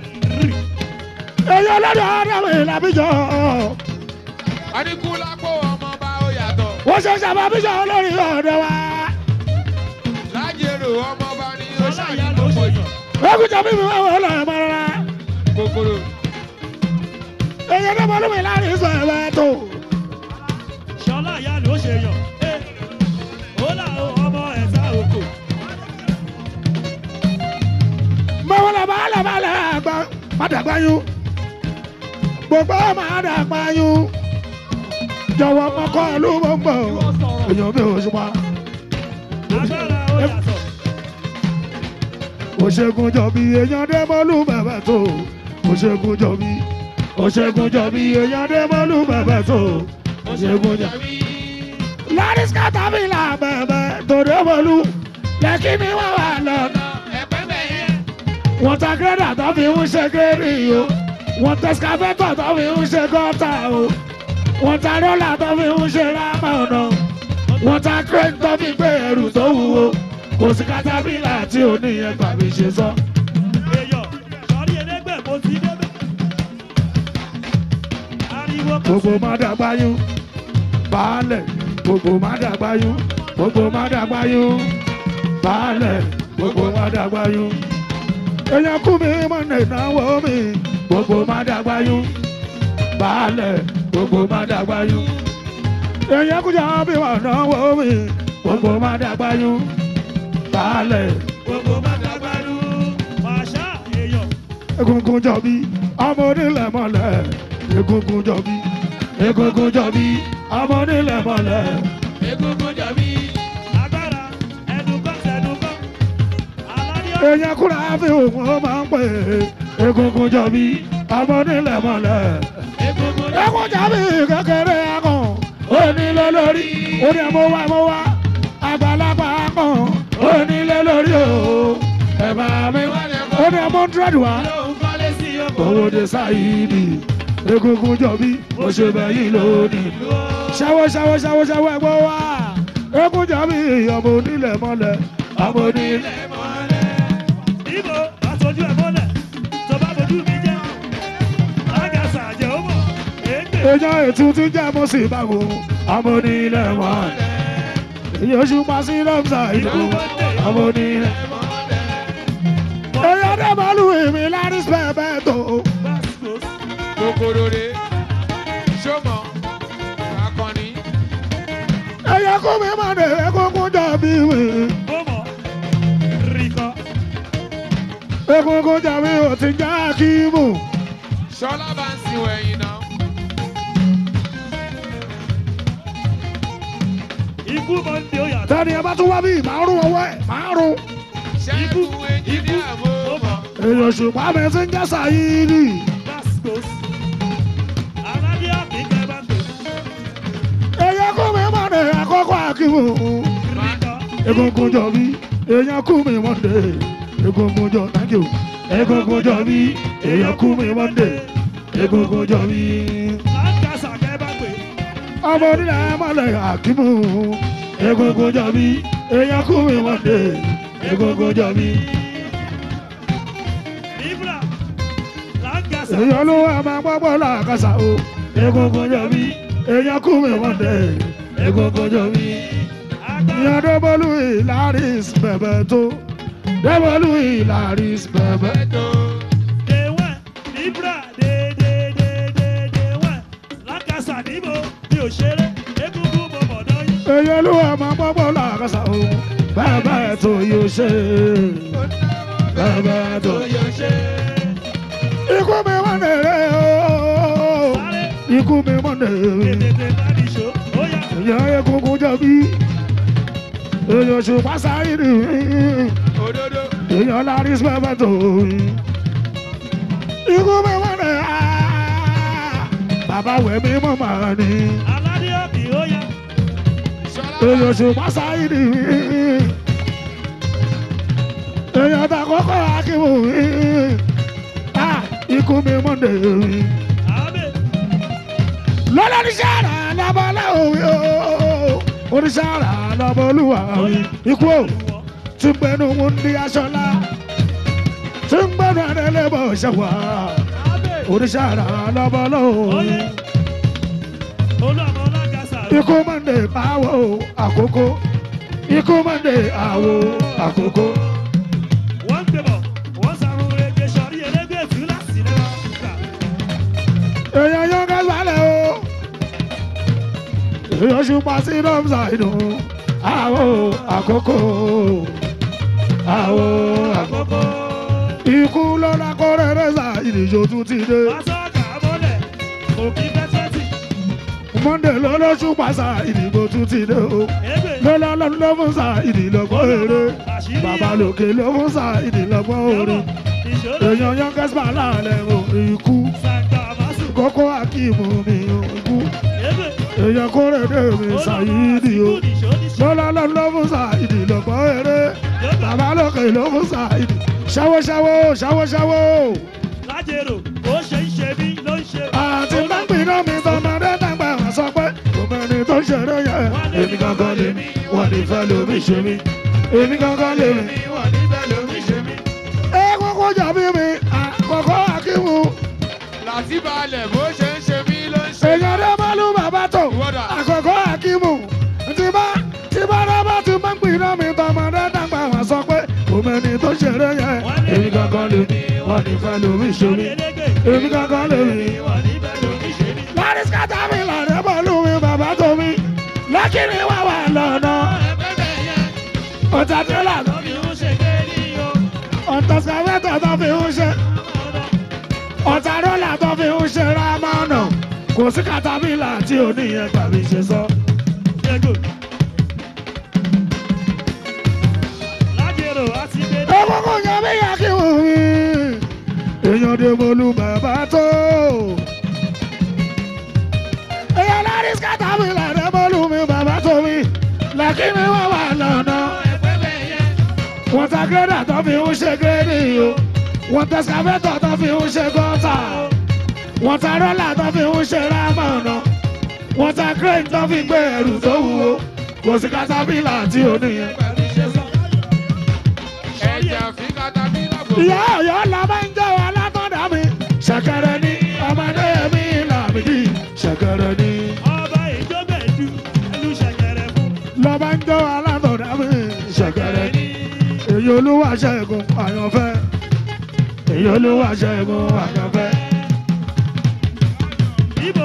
èyí ọlọ́dọ̀ ọ̀dọ̀ ìlàbíjọ Adínkù lápò ọmọ bá ó yàtọ̀. wọ́n ṣe ṣàbàbíjọ olórí ọ̀dọ̀ wa. Lájèrò ọmọ bá ní ó Ọlá ìyá ṣàyìn ló lọ́pọ̀ ṣe yìí. yàn. lókùjọ mímu wọn wọ́n lọ́ọ́ mọ́ rárá. Kòkòrò. èyí ọdún mọ́lúmi láàrin sọ ẹ̀wẹ̀ tó. Ṣọlá ìyá ló ṣe yàn. Ẹ, Ó là ó ọmọ ẹ̀sà òkò. mọ̀wọ́lẹ̀ bàálẹ̀ bàálẹ̀ àgbà mádàgbáyún gbogbo mádàgbáyún jọ̀wọ́ mọ́kọ́ ìlú gbogbo èèyàn mi ò ṣùpá. Agbára ó yàtọ̀. òṣègùn jọ̀bí èèyàn dé mọ́lú bẹ̀bẹ̀ tó òṣègùn jọ̀bí òṣègùn jọ̀bí èèyàn dé mọ́lú bẹ̀bẹ̀ tó òṣègùn jọ̀bí. lárí skátà mi là bẹ̀bẹ̀ tó dé mọ́lú lẹ́kí ni wọ́n wà lọ́nà. Ẹ̀pẹ́ bẹ̀ yẹn. wọ́n ta gírẹ́dà tó fi ń ṣe gírì o wọ́n ta skafẹ́tọ̀ tó fi ń ṣe gọ́tà o wọ́n ta rọ́là tó fi ń ṣe rámà ọ̀nà wọ́n ta crane tó fi gbé ẹrù tó wúwo kò sí katapila tí ò ní yẹn gbàgbé ṣe sọ. Èèyàn sọrí ẹlẹ́gbẹ́ mo ti débẹ̀. Ariwo kan gbogbo má dàgbáyún baálẹ̀ gbogbo má dàgbáyún gbogbo má dàgbáyún baálẹ̀ gbogbo má dàgbáyún. èèyàn kú mi mọ̀ ní ìnáwó mi gbogbo má dàgbáyún baálẹ̀ gbogbo má dàgbáyún. èèyàn kú jà bí wà náwó mi gbogbo má dàgbáyún baálẹ̀ gbogbo má dàgbàdú. Màṣá èèyàn. egungun jọbí ọmọ onílẹ̀ mọ́lẹ̀ egungun jọbí egungun jọbí ọmọ onílẹ̀ mọ́lẹ̀. Egungun jọ̀bí. Agbára ẹnukọ́ sẹ́nukọ́. Aládé èèyàn kúrò àfi òun ó máa ń pè é egungun jọbí ọmọ onílẹ̀ mọ́lẹ̀. Egungun egun jọbí kékeré akàn onílé lórí oní ẹ̀mọ́ wá ẹ̀mọ́ wá àgbàlagbà akàn onílé lórí o ẹ̀ bá mi oní ẹ̀mọ́ hundred wá lóhùn kọ́lé sí ọkọ̀. owó de sáyidi egungun jọ bí mo ṣe bẹ̀yìn lónìí. ṣàwọ́ ṣàwọ́ ṣàwọ́ ṣàwọ́ ẹ̀gbọ́n wa egun jọ bí ọmọ onílẹ̀ mọ́lẹ̀ ọmọ onílẹ̀. Ibo aṣojú ẹ̀ mọ́lẹ̀ tó bá bojú mi jẹ́. Lágàsà jẹ́ ó mọ̀. Ègbè èèyàn ètò tí jẹ́ mo sì bá wò ọmọ onílẹ̀ mọ́lẹ̀. èyí oṣù pa sí lọ́mùsà ìlú ọmọ onílẹ̀. èèyàn dé màálù èmi lárí spẹ́ẹ̀bẹ́ tó. kòkòrò rè sọmọ akọni èèyàn kú mi máa dé egungun jọ bí mi. ó mọ̀. Rìkọ́ egungun jọ bí o ti já kíìmù. sọlá bá ń sin wẹ̀yìn náà ikú mọ̀ ń de ó yàtọ̀. tẹ́ni ẹ bá tún wá bí màárùn ọwọ́ ẹ̀ màárùn. ṣẹ́gun ẹnjìníà mo mọ̀ èèyàn ṣùgbọ́n mi ti ń jẹ́ sàyíìnì. Bascos. Aládé àbíkẹ́ bá tó. èèyàn kú mi máa dé àkọ́kọ́ àkíwò. Rìkọ́ egungun jọ bí èèyàn kú mi máa dé egungun jọ thank you. egungun jọ bí èèyàn kú mi máa dé egungun jọ bí. Lágàsà kẹ́ bá pè. ọmọ onílẹ̀ mọ́lẹ̀ àkímù egungun jọ bí èèyàn kú mi máa dé egungun jọ bí. Ibra Lágàsà. èèyàn ló wà máa gbọ́gbọ́ làkàṣà o egungun jọ bí èèyàn kú mi máa dé egungun jọ bí. ìyá dọ́bọ̀lù ìlàris bẹ̀bẹ̀ tó dọ́bọ̀lù ìlàris bẹ̀bẹ̀ tó. Dèwẹ̀ Ibra dédédédédéwẹ̀. Lágàsà níbo mi ò ṣeré. Egungun mo mọ̀ náà yín. èèyàn ló wà máa gbọ́gbọ́ làkàṣà o bẹ̀bẹ̀ tó yóò ṣe bẹ̀bẹ̀ tó yóò ṣe. ikú mi wọ́n dèrè o ikú mi wọ́n dèrè. Tètè bá ní ṣó. Ó yá. èèyàn egungun jọ bí èèyàn ṣùgbọ́n sáré nì òdodo èèyàn lárí bẹ̀bẹ̀ tó ikú mi wọ́n dèrè bàbá wẹ̀ mí mọ̀ màá ní. Aládé òbí ó yá. sọlá èèyàn ṣùgbọ́n sáyé ni èèyàn ta kọ́kọ́ akíwò ikú mi mọ̀ndé Àbẹ̀ lọ́lọ́ oníṣàrà lọ́bọ̀ láwùí oníṣàrà lọ́bọ̀ olúwa ikú ò tí ń gbẹnu wúndí aṣọlá tí ń gbẹnu adélébọ̀ ṣẹ̀wá oníṣàrà lọ́bọ̀ láwùí olúọmọ Lágàsà. ikú mọ̀ndé àwọ̀ àkókò ikú mọ̀ndé àwọ̀ àkókò. Wọ́n ń gbẹ̀bọ̀. Wọ́n sàrùn rege sọ̀rí elégbè fúlà sílẹ̀ wá. èèyàn yóò ká sálẹ̀ o èèyàn ṣùpá sí rọ́mùsà inú àwọ̀ àkókò àwọ̀ àkókò ikú lọ́la kọ́rẹ́ rẹ́sà ìdíjọ́ tún ti dé Pásọ̀kà mọ́lẹ̀. Òkì fẹ́sẹ̀tì. monday lọ́lọ́ ṣùpá sá ìdìbò tún ti dé o Ègbè. lọ́lọ́ lọ́dún ló fún sá ìdìlọ́gbọ́n eré Àṣírí bàbá lòkè ló fún sá ìdìlọ́gbọ́n orin Ìṣòro. èèyàn yóò kẹ́sìmá láàlẹ̀ o ikú Sàgbà Màsù. kókó akíìmù mi o ikú Ègbè. èèyàn kórèdè mi ṣàyídì o lọ́lá lọ́lọ́ fún ṣàyídì lọ́gbọ́n eré bàbá lókè ló fún ṣàyídì ṣáwó ṣáwó ṣáwó ṣáwó Lájèrò. Ó ṣe ń ṣe mí ló ń ṣe. àti lágbìnà mi tọmọdé dàgbà wá sọ pé gbogbo ẹni tó ń ṣeré yẹn èmi gangan lè mí wọ́n ní fẹ́ lómi ṣe mí èmi gangan lè mí. wọ́n níbẹ̀ lómi ṣe mí ẹ kókó jàbí mi àkọ́kọ́ akíwù láti balẹ̀ bó ṣe ń ṣe mí ló ń ṣe èèyàn dé mọ́lú bàbá tó Wọ́dà. àkọ́kọ́ akíwù tí bá tí bá dábàá ti máa ń gbìnà mi tọmọdé dàgbà wá sọ pé gbogbo ẹni tó ń ṣeré yẹn èmi gangan lè mí wọ́n ní fẹ́ lómi ṣe mí èmi gangan lè mí. Wọ́n níbẹ̀ lómi ṣe mí. láti skata mi làdé bọ́ọ̀lù mi bàbá tó mi lọ́kìnrin wà wà lọ́nà ọ̀tá tírélà tó Lọ́bì ń ṣe kéèdì o. ọ̀tá skavẹ́tọ̀ tó fi ń ṣe ọ̀tá rọ́là tó fi ń ṣe rámánà kò sí katapila tí ò ní yẹn tàbí ṣe sọ. Ṣẹ́gun. Lájèrò á ti gbé. egungun yan bí yà kí wù mí èèyàn dé bolú bàbá tó. èèyàn láti skata mi làdé bọ́ọ̀lù mi bàbá tó mi lọ́kìnrin wà wà lọ́nà. wọ́n ta gírẹ́dà tó fi ń ṣe gírẹ́dì o wọ́n ta skavẹ́tọ̀ tó fi ń ṣe gọ́tà wọ́n ta rọ́là tó fi ń ṣe rámọ̀nà wọ́n ta crane tó fi gbé ẹrù tó wúwo kò sí katapila tí ò níyẹn. ẹ̀jẹ̀ fi katapila gbogbo. ìyá ọ̀yọ́ la máa ń jẹ́ wa látọ̀dá mi ṣẹ̀kẹ̀rẹ̀ ní ọmọdé mi làmìdí ṣẹ̀kẹ̀rẹ̀ ní. ọba ìjọbẹ̀jú ẹlú ṣẹ̀kẹ̀rẹ̀ fún. lọ máa ń jẹ́ wa látọ̀dá mi ṣẹ̀kẹ̀rẹ̀ ní. èyí olúwa ṣẹ́gun àyànfẹ́ èyí olúwa ṣẹ́gun àyànfẹ́. ibo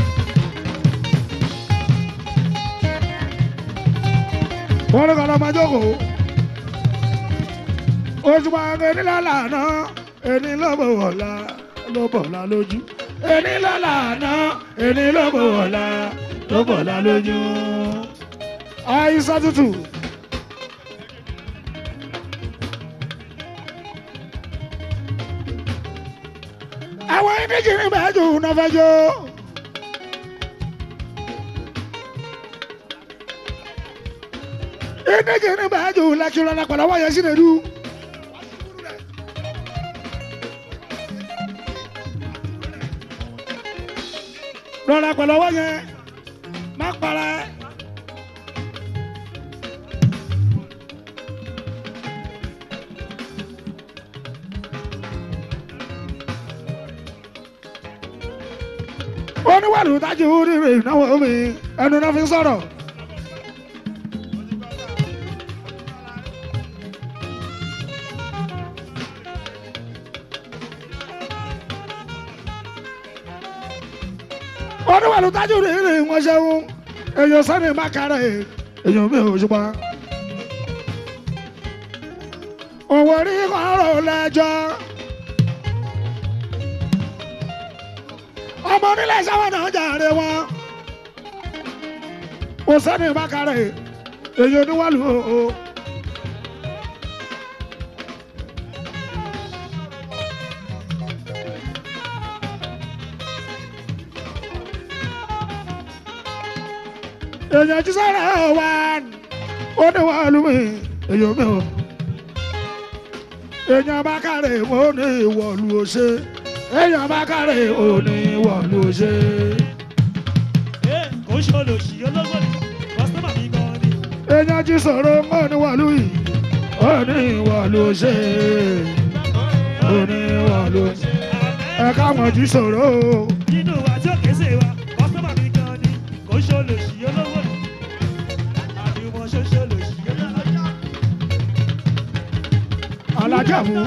wọ́n ní kọ́lọ́ máa jókòó. oṣù máa ń ẹni lọ́la àná ẹni ló bọ̀ wọ̀la ló bọ̀la lójú. ẹni lọ́la àná ẹni ló bọ̀ wọ̀la ló bọ̀la lójú. àìsàn tútù. àwọn ìdíjì ní bẹ́ẹ̀ jù náà fẹ́ jó. ìdíjì ní bẹ́ẹ̀ jù lẹ́kìrọ̀ náà pẹ̀lú àwọn yẹn sí nìdú. rọra pẹ̀lú ọwọ́ yẹn má para ẹ́. oníwàlú tájú rírì ìnáwó mi ẹnu náà fi sọ̀rọ̀. oníwàlú tájú rírì wọn ṣeun èèyàn sani mákàrẹ èèyàn mi ò ṣùgbọ́n. òwò rí kọ́rọ̀ lẹ́jọ́. ọmọ onílẹ̀ sáwọn náà jàre wọn. kò sani mákàrẹ èèyàn oníwàlú o. èèyàn jí sọ̀rọ̀ wá ó ní wọ́n lù mí èèyàn mi ò. èèyàn bá kárẹ̀ ó ní ìwọ̀lù òṣè èèyàn bá kárẹ̀ ó ní ìwọ̀lù òṣè. ẹ kò ń ṣe olóṣì ológbòdì kọ́sítọ́mà mi gan ni. èèyàn jí sọ̀rọ̀ ó ní wọ́n lù yìí ó ní ìwọ̀lù òṣè ó ní ìwọ̀lù òṣè. ẹ káwọn jí sọ̀rọ̀ o. nínú àjọ kẹsẹ̀ wa kọ́sítọ́mà mi gan ni kò ń ṣe olóṣì ológbòdì. àdìmọ̀ ṣoṣo olóṣì ológbòdì. alájà mú.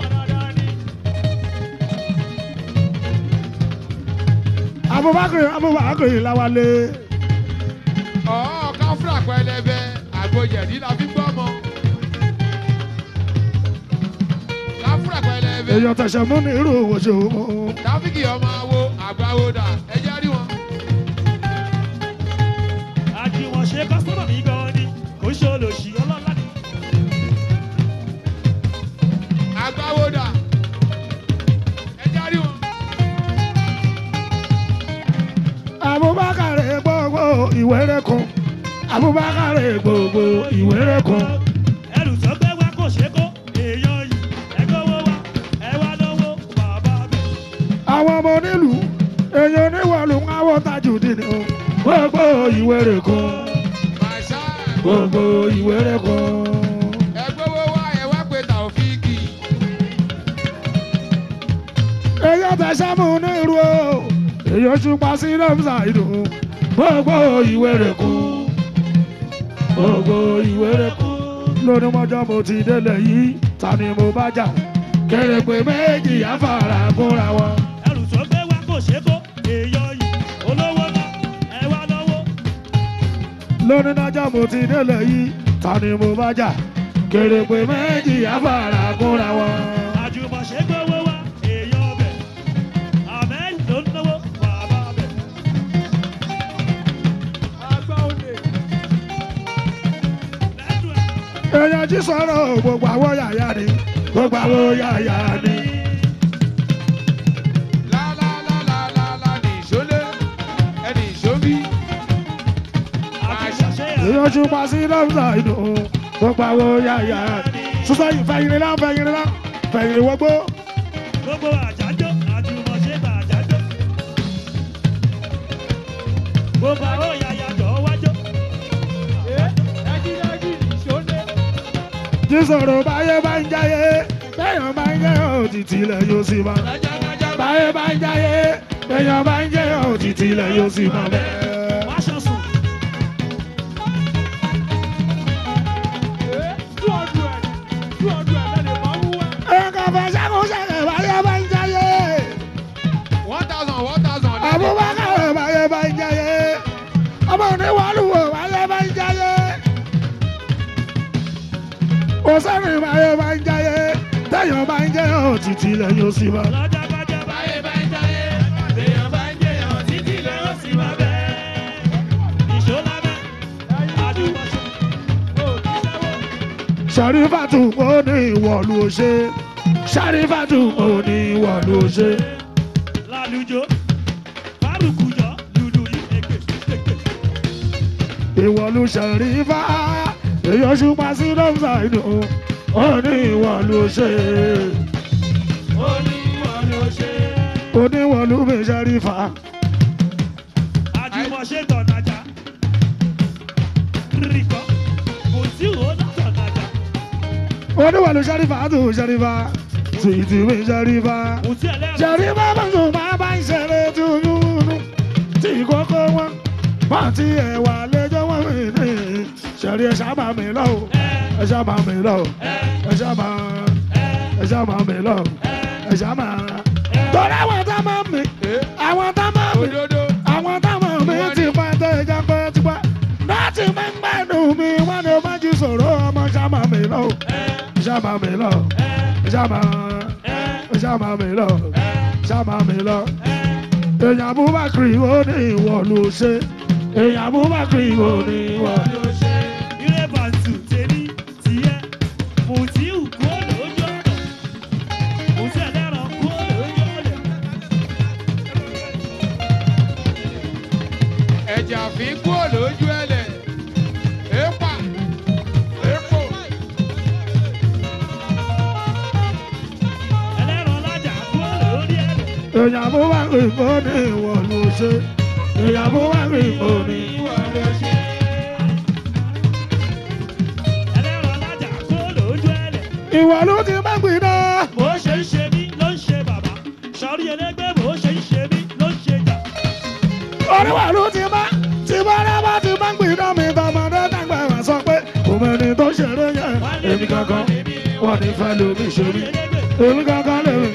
abubakar abubakar lawale. ọ̀ọ́ káfíńà pẹlẹbẹ àgbòjẹ̀dí la fi gbọ́ mọ́. káfíńà pẹlẹbẹ èèyàn tẹ̀sẹ̀ mú ní irú òwò ṣe òun. táfíkì ọmọ awo àgbáwo dà ẹjẹ́ rí wọn. àdìmọ̀ ṣe kọ́sítọ́mà mi gan ni kò ń ṣe olóṣì ọlọ́lá ni. àgbáwo dà ẹjẹ́ rí wọn. abubakar gbogbo ìwéré kan abubakar gbogbo ìwéré kan. ẹrù tó gbé wá kò ṣe kó èèyàn yìí ẹgbẹ́wó wá ẹ wá lọ́wọ́ bàbá mi. àwọn ọmọ onílù èèyàn oníwọ̀lù ń wọ́ tajú dìní o gbogbo ìwéré kan màṣá gbogbo ìwéré kan. ẹgbẹ́wó wá ẹ wá pé tàòfíìkì. èèyàn tẹ̀sẹ̀ mú ní irú o èèyàn ṣùpá sí rẹ́mùsà ìdò gbogbo ìwéré kan gbogbo ìwéré kan. lónìí mọ́jọ́ mo ti délẹ̀ yìí ta ni mo bá jà kéré pé méjì àfàrà kúnra wọn. ẹrù tó gbé wá kò ṣe kó èèyàn yìí olówó náà ẹ wá lọ́wọ́. lónìí nájà mo ti délẹ̀ yìí ta ni mo bá jà kéré pé méjì àfàrà kúnra wọn. àjùmọ̀ ṣe gbówó wá èèyàn bẹ̀ àmẹ́ ló ń náwó bàbá bẹ̀. àgbà òde. lẹ́nu ẹ̀. èèyàn jí sọ̀rọ̀ gbogbo àwọn yàyà ni gbogbo àwọn yàyà ni. lálálálálálá ní ìṣólé ẹni ìṣóbí. àjùmọ̀ ṣe èèyàn ṣùpá sí rẹ́mùsà ìdò gbogbo àwọn yàyà ni. sísọ yìí fẹ̀yìn rẹ̀ fẹ̀yìn rẹ̀ fẹ̀yìn rẹ̀ wọgbó. gbogbo àjájọ́ àjùmọ̀ ṣe gbà àjájọ́ gbogbo àwọn yàyà jọ wájọ. jísọ̀rọ̀ báyé bá ń jáyé bẹ́yàn bá ń jẹ́ òtítì ilẹ̀ yóò sì máa. báyé bá ń jáyé bẹ́yàn bá ń jẹ́ òtítì ilẹ̀ yóò sì máa bẹ́ẹ̀. wáṣọ sùn. ẹ̀ka fàṣàkó ṣẹlẹ̀ báyé bá ń jáyé. one thousand one thousand. Abubakar báyé bá ń jáyé. ọmọ oníwàlúwò báyé bá ń jáyé. òsèré báyé bá ń jáyé. bẹ́yàn bá ń jẹ́ òtítì ilẹ̀ yóò sì máa. lọ́jọ́gbọ́jọ́ báyé bá ń jáyé èèyàn bá ń jẹyàn títí lè ó sì máa bẹ́ẹ̀. ìṣó lábẹ́ àdúgbòṣe sàrífàtù ó ní ìwọ̀lú òṣè sàrífàtù ó ní ìwọ̀lú òṣè. lálùjọ fárùkùjọ lùlù yìí èké èké. ìwọ̀lú sàrífà èyàn ṣùpá sí lọ́sà inú ó ní ìwọ̀lú òṣè. ó ní wọn ló ṣe. ó ní ìwọ̀lú mi sàrífà. àjùmọ̀ṣe tọ̀nàjà rìkọ́ kò sí òun tọ̀nàjà ó ní ìwọ̀lú sàrífà tó sàrífà tìtì mi sàrífà. kò sí ẹlẹ́rìí. sàrífà bá ń sùn máa bá ń ṣeré túnúnú tí kókó wọn wọn ti ẹ̀wà lẹ́jọ́ wọn mi ní sẹ̀rí ẹ̀ sábà mi lọ o ẹ̀ sábà mi lọ o ẹ̀ sábà ẹ̀ sábà mi lọ o ẹ̀ sábà. torí àwọn tá máa mi àwọn tá máa mi àwọn tá máa mi ti pa tó ẹja pẹ́ ti pa láti máa ń gbádùn mi wọn ni ó bá jí sọ̀rọ̀ ọmọ sábà mi lọ o ẹ̀ sábà mi lọ o ẹ̀ sábà ẹ̀ sábà mi lọ o sábà mi lọ èèyàn Abubakar ó ní ìwọ ló ṣe èèyàn Abubakar ó ní ìwọ ló ṣe. ilé bàtù tèmi tiẹ̀ mùtíù kó lójú ọ̀nà mùtí ẹlẹ́ran kó lójú ọ̀nà. ẹ̀jẹ̀ àfi kúrò lójú ẹlẹ̀ èèpà èèpò. ẹlẹ́ran lájà kó lórí ẹ̀lẹ̀. èèyàn Abubakar ó ní ìwọ ló ṣe èèyàn Abubakar ó ní ìwọ ló ṣe. ẹlẹ́ran lájà kó lójú ẹ̀lẹ̀. ìwọ ló ti má gbìdá. bó ṣe ń ṣe mí ló ń ṣe bàbá sọrí ẹlẹ́gbẹ́ bó ṣe ń ṣe mí ló ń ṣe jà. oníwà ló ti má tí bọ́lá bá ti má gbìdá mi tọmọdé dàgbà wá sọ pé kò mẹ́ni tó ṣeré yẹn èmi kankan wọ́n ní fẹ́ lómi ṣe mí èmi kankan lèmi.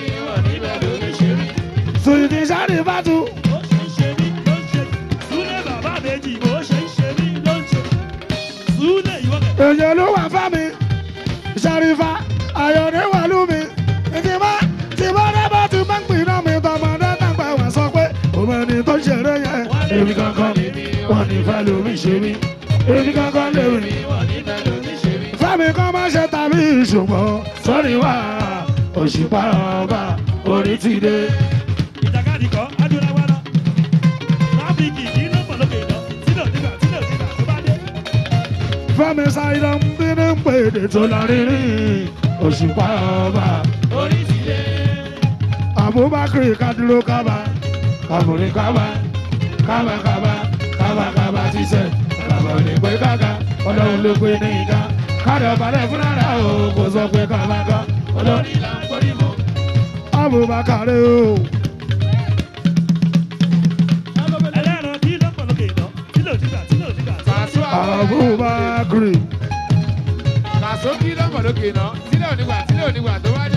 sùìtì sáré bá tu. bó ṣe ń ṣe mí ló ń ṣe súlẹ̀ bàbá méjì bó ṣe ń ṣe mí ló ń ṣe súlẹ̀ ìwọ́kẹ̀. èèyàn ló wà fá mi ṣàrífà ayọ̀dẹ̀ wà lú mi ìtìmá tìmá dábà tí má gbìdá mi tọmọdé dàgbà wá sọ pé kò mẹ́ni tó ṣeré yẹn èmi kankan wọ́n ní fẹ́ lómi ṣe mí èmi kankan lèmi. fẹ́mi kan máa ṣe tàbí ṣùgbọ́n sọ́ni wá òṣùpá ọba orí ti dé. ìjàkadì kọ́ adúláwá lọ. tráfíkì kì í ló pọ̀ lókè lọ sílẹ̀ nígbà sílẹ̀ nígbà tó bá dé. fẹ́mi ṣàìdá ń bínú pèdè tó lọ rírí òṣùpá ọba orí ti dé. Abubakar kaduro kaba kaburi kaba kaba kaba kaba kaba ti sẹ kaba ò ní pé kaka ọlọ́run ló pé ní ìka káàdì ọ̀bàlẹ̀ fúnra rẹ̀ o kò sọ pé kaba ká ọlọ́run ìlà ń forí mọ́. Abubakar o ẹlẹ́ran kì í ló pọ̀ lókè lọ sílẹ̀ nígbà sílẹ̀ nígbà tó bá dé. Abubakar kàṣó kí lọ́mọ lókè náà sílẹ̀ onígbà sílẹ̀ onígbà tó bá dé.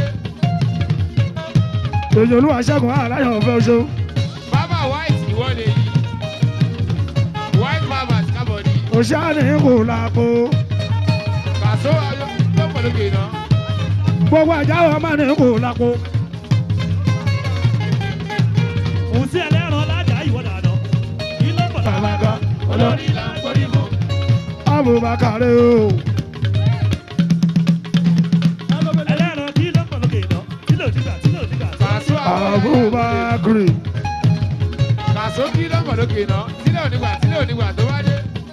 èyí olúwa ṣẹ́gun aláyọ̀ ọ̀fẹ́ oṣù bàbá white ìwọ lè yí white bàbá kábọ̀dì òṣàní kò lápò kàṣó lọ́mọ lókè náà. gbogbo àjáwọ̀ má ní kò lápò kò sí ẹlẹ́ran lájà ìwọ dànù kì í ló pọ̀ kaba lókè ká ọlọ́run lórí ìlà ń forí mọ́. Abubakar o ẹlẹ́ran kì í ló pọ̀ lókè lọ sílẹ̀ nígbà sílẹ̀ nígbà tó bá dé. kàṣó Abubakar kàṣó kí lọ́mọ lókè náà sílẹ̀ onígbà sílẹ̀ onígbà tó bá dé.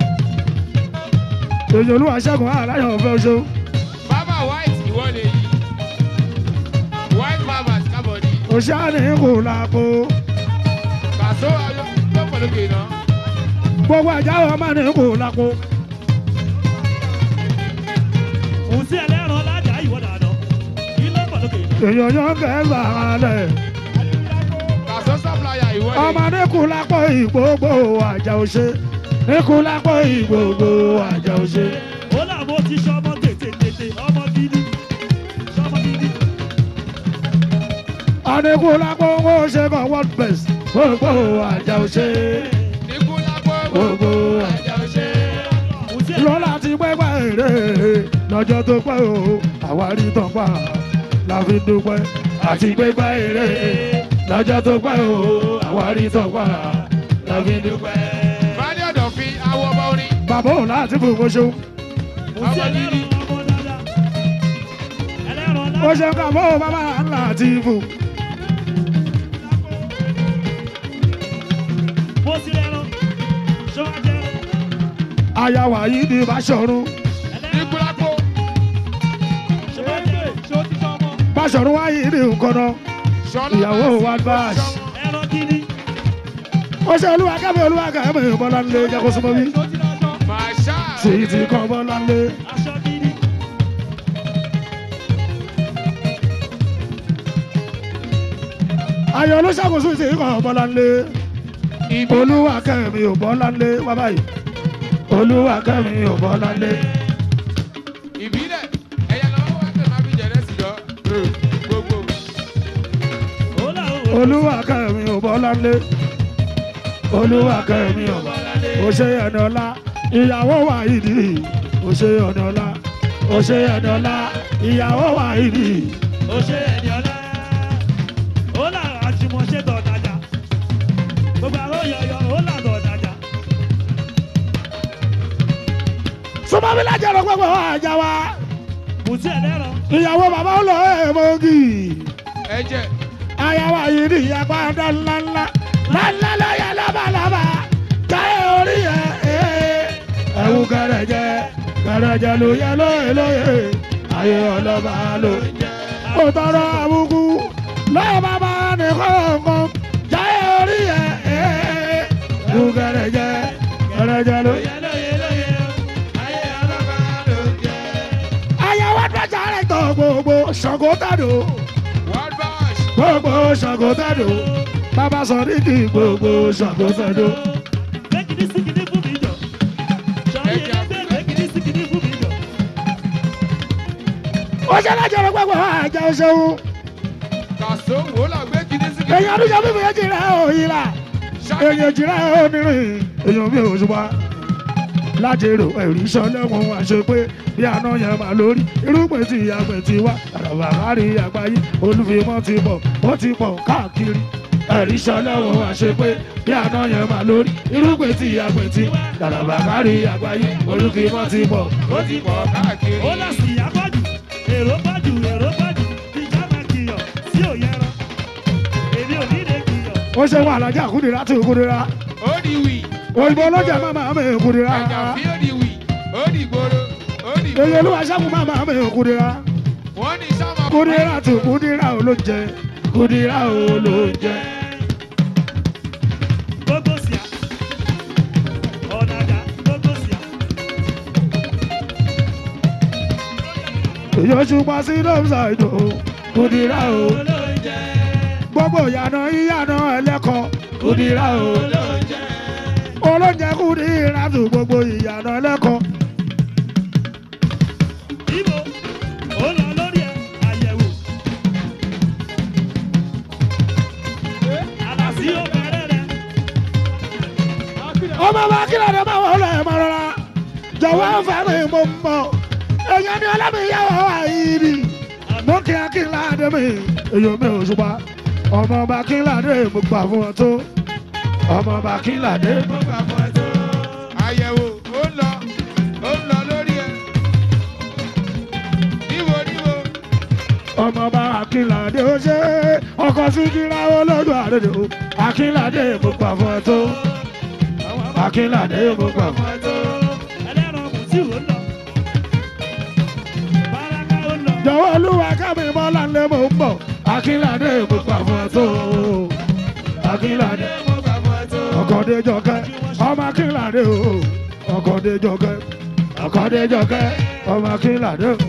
èyí olúwa ṣẹ́gun aláyọ̀ ọ̀fẹ́ oṣù bàbá white ìwọ lè yí white bàbá kábọ̀dì òṣàní kò lápò kàṣó lọ́mọ lókè náà. gbogbo àjáwọ̀ ọmọ ní kò lápò. Òsì ẹlẹ́ran lájà ìwọ dàdọ̀. Kí ló pọ̀ lókè? èèyàn yóò kẹ́sà alẹ̀. Kàṣọ sọ́pláyà ìwọ́de. ọmọ ní kò lápò ìgbògbò àjà òṣè. ní kò lápò ìgbògbò àjà òṣè. Ó làwọn ti ṣọmọ tètè tètè ọmọ gidi. Ṣọmọ gidi. àníkù lápò owó ṣe kàn world best. gbogbo àjà òṣè. Ikú lápò gbogbo àjà òṣè. lọ́la ti pẹ́pẹ́ èrè lọ́jọ́ tó pẹ́ o àwárí tán pa la fi dúpẹ́ àti pẹ́pẹ́ èrè lọ́jọ́ tó pẹ́ o àwárí tán pa la fi dúpẹ́. Bálí ọ̀dọ̀ fi awọ ọba orin. bàbá òun láti fún mo ṣeun Òsì ẹlẹ́ran ọmọ dáadáa. Ẹlẹ́ran mo ṣe ká bó bàbá ńlá ti fún. Bó sí ẹran. Ṣọ́wá jẹ́ran. àyàwó yìí ni Báṣọ̀run Ikú lápò. Ṣọ́wá jẹ́ran. Ṣó ti tọ́ ọmọ. Báṣọ̀run wáyé ní nǹkan náà Ṣọlá ìyàwó Báṣì. wa bá a. Ẹran gidi. ó ṣe olúwa kẹ́mi olúwa kẹ́mi bọ́lá ńlẹ̀ jẹ́ kó súnmọ́ mi Ṣó ti lọ́jọ́. Màṣá. sí ti kọ́ bọ́lá ńlẹ̀. Aṣọ gidi. ayọ̀ ló ṣàkóso sí ikọ̀ bọ́lá ńlẹ̀. olúwa kẹ́mi ò bọ́lá ńlẹ̀ wá báyìí olúwa kẹ́mi ò bọ́lá ńlẹ̀. Ìbílẹ̀ ẹ̀yà lọ́wọ́ wá tẹ̀ máa fi jẹ̀rẹ̀ sí lọ. Gbogbo. Ó làwọn olúwa kẹ́mi ò bọ́lá ńlẹ̀. olúwa kẹ́mi ò bọ́lá ńlẹ̀. ó ṣe ẹni ọlá ìyàwó wa ìdí ó ṣe ẹni ọlá ó ṣe ẹni ọlá ìyàwó wa ìdí. ó ṣe ẹni ọlá ó là àjùmọ̀ṣe dọ̀dàjà gbogbo àwọn yọ̀yọ̀ ó là dọ̀dàjà súnmọ́ mi lájẹ̀ lọ pẹ́ pẹ́ wá àjà wa kùtì ẹlẹ́ran ìyàwó bàbá ó lọ èèmọ́gì Ẹ̀jẹ̀. àyàwó ìdí ìyàpá dá ńláńlá ńláńlá lọ́yà lábàlábà táyé orí ẹ̀ ẹ̀ ẹ̀wù kẹrẹ̀jẹ kẹrẹ̀jẹ ló yẹ lóye lóye ayé ọlọ́ba ló ń jẹ. ó tọrọ àbùkù lọ́yà bàbá ní kọ̀ọ̀kan táyé orí ẹ̀ ẹ̀ ẹ̀wù kẹrẹ̀jẹ kẹrẹ̀jẹ ló yẹ lóye lóye ayé ọlọ́ba ló ń jẹ. àyàwó àdúrà rẹ̀ tọ̀ gbogbo ṣàngó tàdó World Bash. gbogbo ṣàngó tàdó bàbá sọ ní kí gbogbo ṣàngó tàdó. méjìdí síkìdí fún mi jọ sọrí ẹgbẹ́ méjìdí síkìdí fún mi jọ ó ṣe lájọ lọ gbogbo àjà òṣèlú Kàṣọ wò là gbé kìíní sí kìíní. èèyàn àdúgbò bíbí èjì rẹ̀ òyìn là èèyàn jì rẹ̀ onírin èèyàn mi ò ṣùgbọ́n lájèrò ẹ̀rí sọlẹ́wọ̀n àṣẹ pé bí àná yẹn máa lórí irúgbìn tí ìyàgbẹ́ ti wá àràbà kárí àgbáyé olùfimọ́ ti bọ̀ ó ti pọ̀ káàkiri ẹ̀rí sọlẹ́wọ̀n àṣẹ pé bí àná yẹn máa lórí irúgbìn tí ìyàgbẹ́ ti wá àràbà kárí àgbáyé olùfimọ́ ti bọ̀ ó ti pọ̀ káàkiri. ó là sí àpọ̀jù èrò pọ̀jù èrò pọ̀jù ìjà máa kìyàn sí òyẹran èmi ò ní lè kìyàn ó ṣe wà lájà kúndìrá tó kúndìrá Ó di wì. òyìnbó ọlọ́jà máa máa mẹ́ kúndìrá Àjàfí ó di wì. Ó di gbòòrò. Ó di èyí gbòòrò. olúwa ṣẹ́gun máa máa mẹ́ kúndìrá Wọ́n ní sáma. kúndìrá tó kúndìrá olóúnjẹ kúndìrá olóúnjẹ. gbogbo síà ọ̀nàjà gbogbo síà èyí oṣù pa sí lọ́sà ìdò kúndìrá o gbogbo ìyànà ìyànà ẹlẹ́kọ̀ọ́ kúndìrá o olóúnjẹ kúndìrá tó gbogbo ìyànà ẹlẹ́kọ̀ọ́. ibo ó lọ lórí ẹ àyẹ̀wò àlàsí ó bẹ̀rẹ̀ rẹ ọmọ bá kílọ̀ ní ọmọ wọn lọ ẹ̀ mọ́ rárá jọ̀wọ́ fẹ́ mi mo mọ̀ èèyàn ní ọlọ́mìyàwó àìrí mú kí akínlá dé mi èèyàn mi ò ṣùpá ọmọ bá kínlá dé mo gbà fún ọ tó ọmọ bá kínlá dé mo gbà fún ọ tó. Àyẹ̀wò ó ń lọ. Ó ń lọ lórí ẹ̀. Níbo níbo. ọmọ bá akínlá dé ó ṣe ọkọ̀ sí kíra olójú àdédé o akínlá dé mo gbà fún ọ tó akínlá dé mo gbà fún ọ tó. ẹlẹ́ran kò sí ìwò lọ báraka ó lọ jọ̀wọ́ olúwa kámi bọ́lá ńlẹ̀ mò ń bọ̀ akínládé mo gbà fún ẹ tó akínládé mo gbà fún ẹ tó ọkọ̀déjọkẹ́ ọmọ akínládé o ọkọ̀déjọkẹ́ ọkọ̀déjọkẹ́ ọmọ akínládé o.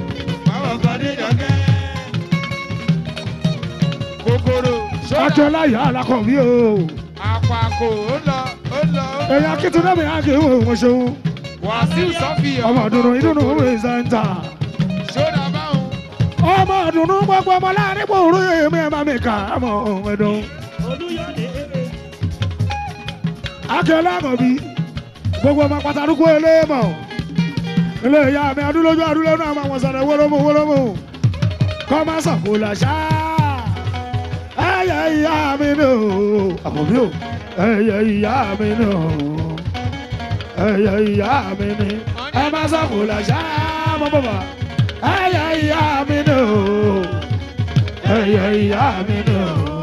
kòkòrò ọjọ́ láyà alákọ̀wé o àpàkò ó lọ ó lọ ó èyí akíntúndé mi á kì í wò wọ́n ṣeun wàsíù sọfìyàn ọmọ ìdùnnú ìdùnnú òwe sẹ́ńtà ṣódà báwọn ọmọ ìdùnnú gbogbo ọmọ láàrin pòrò èmi ẹ̀ bá mi kà á mọ̀ ọ̀hún ẹ̀dùn. akẹ́lẹ́ àkànbí gbogbo ọmọ pàtàkùn eléèmọ̀ ilé ìyá mi adúlójú adúlójú náà máa wọ̀ sọ̀rọ̀ wọ́lọ́mù wọ́lọ́mù kọ́ máa sọ̀kò làṣà ẹ̀yẹ ìyá mi nù àkànbí o ẹ̀yẹ ìyá mi nù ẹ̀yẹ ìyá mi ni ẹ máa sọ̀kò làṣà mọ́ bàbá ẹ̀yẹ ìyá mi nù ẹ̀yẹ ìyá mi nù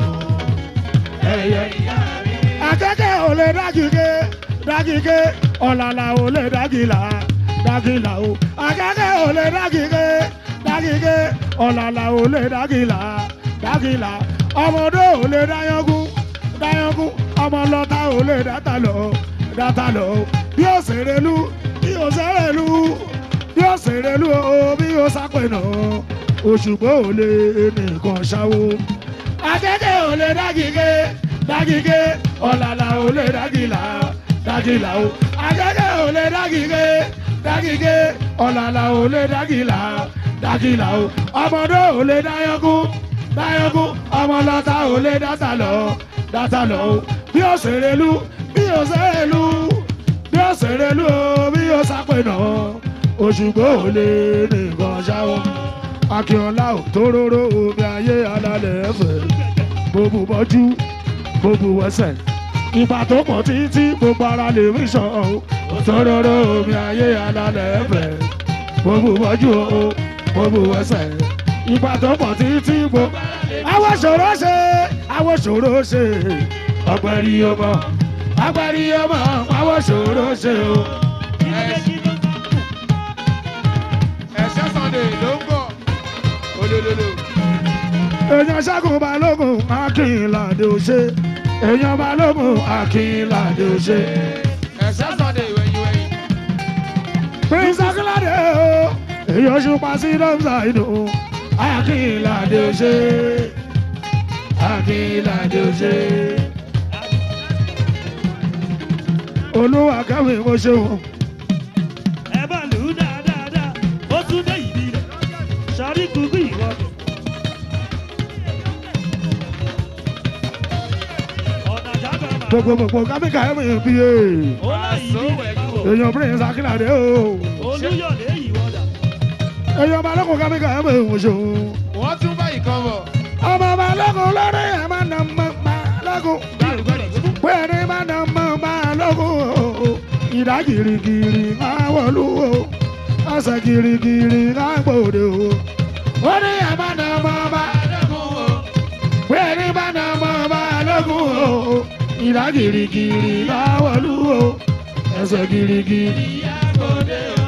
ẹ̀yẹ ìyá mi ni. akẹ́kẹ́ ò lè dágìgé dágìgé ọ̀làlà ò lè dágìlà dágìlà o akẹ́kẹ́ ò lè dágìgé dágìgé ọ̀làlà ò lè dágìlà dágìlà ọmọdé ò lè dáyọ́gún dáyọ́gún ọmọlọ́ta ò lè dáta lọ dáta lọ bí ó ṣèrè lu bí ó ṣèrè lu bí ó ṣèrè lu o bí ó sápẹ̀nà òṣùgbọ́ ò lè nìkan ṣáwó akẹ́kẹ́ ò lè dágìgé dágìgé ọ̀làlà ò lè dágìlà dágìlà o akẹ́kẹ́ ò lè dágìgé dágìgé ọ̀làlà ò lè dágìlà dágìlà o ọmọdé ò lè dáyọ́gún dáyọ́gún ọmọlọ́ta ò lè dáta lọ dáta lọ o bí ó ṣèrè lu bí ó ṣèrè lu bí ó ṣèrè lu o bí ó sápẹ̀nà òṣùgbọ́ ò lè nìkan ṣáwó akínọlá ò tóróró omi ayé alálẹ̀ ẹ̀fẹ̀ gbogbo bọ́jú gbogbo wẹsẹ̀ ìgbà tó pọ̀ títí gbogbo ara lè rí sọ ọ́ tóróró omi ayé alálẹ̀ ẹ̀fẹ̀ gbogbo bọ́jú o gbogbo wẹsẹ̀ ìgbà tó pọ̀ títí gbogbo. àwọn ṣòro ṣe àwọn ṣòro ṣe ọgbẹ́rì ọmọ ọgbẹ́rì ọmọ àwọn ṣòro ṣe o. ẹ̀ṣẹ́ sunday ló ń bọ̀ olólùlù. èèyàn ṣẹ́gun balógun akínládé òṣè èèyàn balógun akínládé òṣè. ẹ̀ṣẹ́ sunday wẹ̀yìn wẹ̀yìn. prince akínládé o èèyàn ṣùpá sí dọ́mùsà ìdò akínládé òṣè akínládé òṣè. olúwa kẹ́mi mo ṣeun. ẹ bá lù ú dáadáa ó tún dé ìdí rẹ̀ sọrí kúkú ìwọ́dọ̀. ọ̀nà jábọ̀ máa gbogbo gbogbo kábíkà ẹ̀mí bí e. ó láyìí bí rẹ̀ bá wò. èèyàn prince akínládé o. olúyọ̀lé ìwọ́dà. èèyàn balógun kábíkà ẹ̀mí mo ṣeun. wọ́n tún bá ìkan bọ̀. ọmọ balógun lórí ẹ̀ máa nà mọ́ balógun. pé ní máa nà mọ́ balógun o. ìdá girigiri máa wọlú o. ọ̀sẹ̀ girigiri máa gbòde o. ó ní ẹ̀ máa nà mọ́ balógun o. pé ní máa nà mọ́ balógun o. ìdá girigiri máa wọlú o. ẹsẹ̀ girigiri máa gbòde o.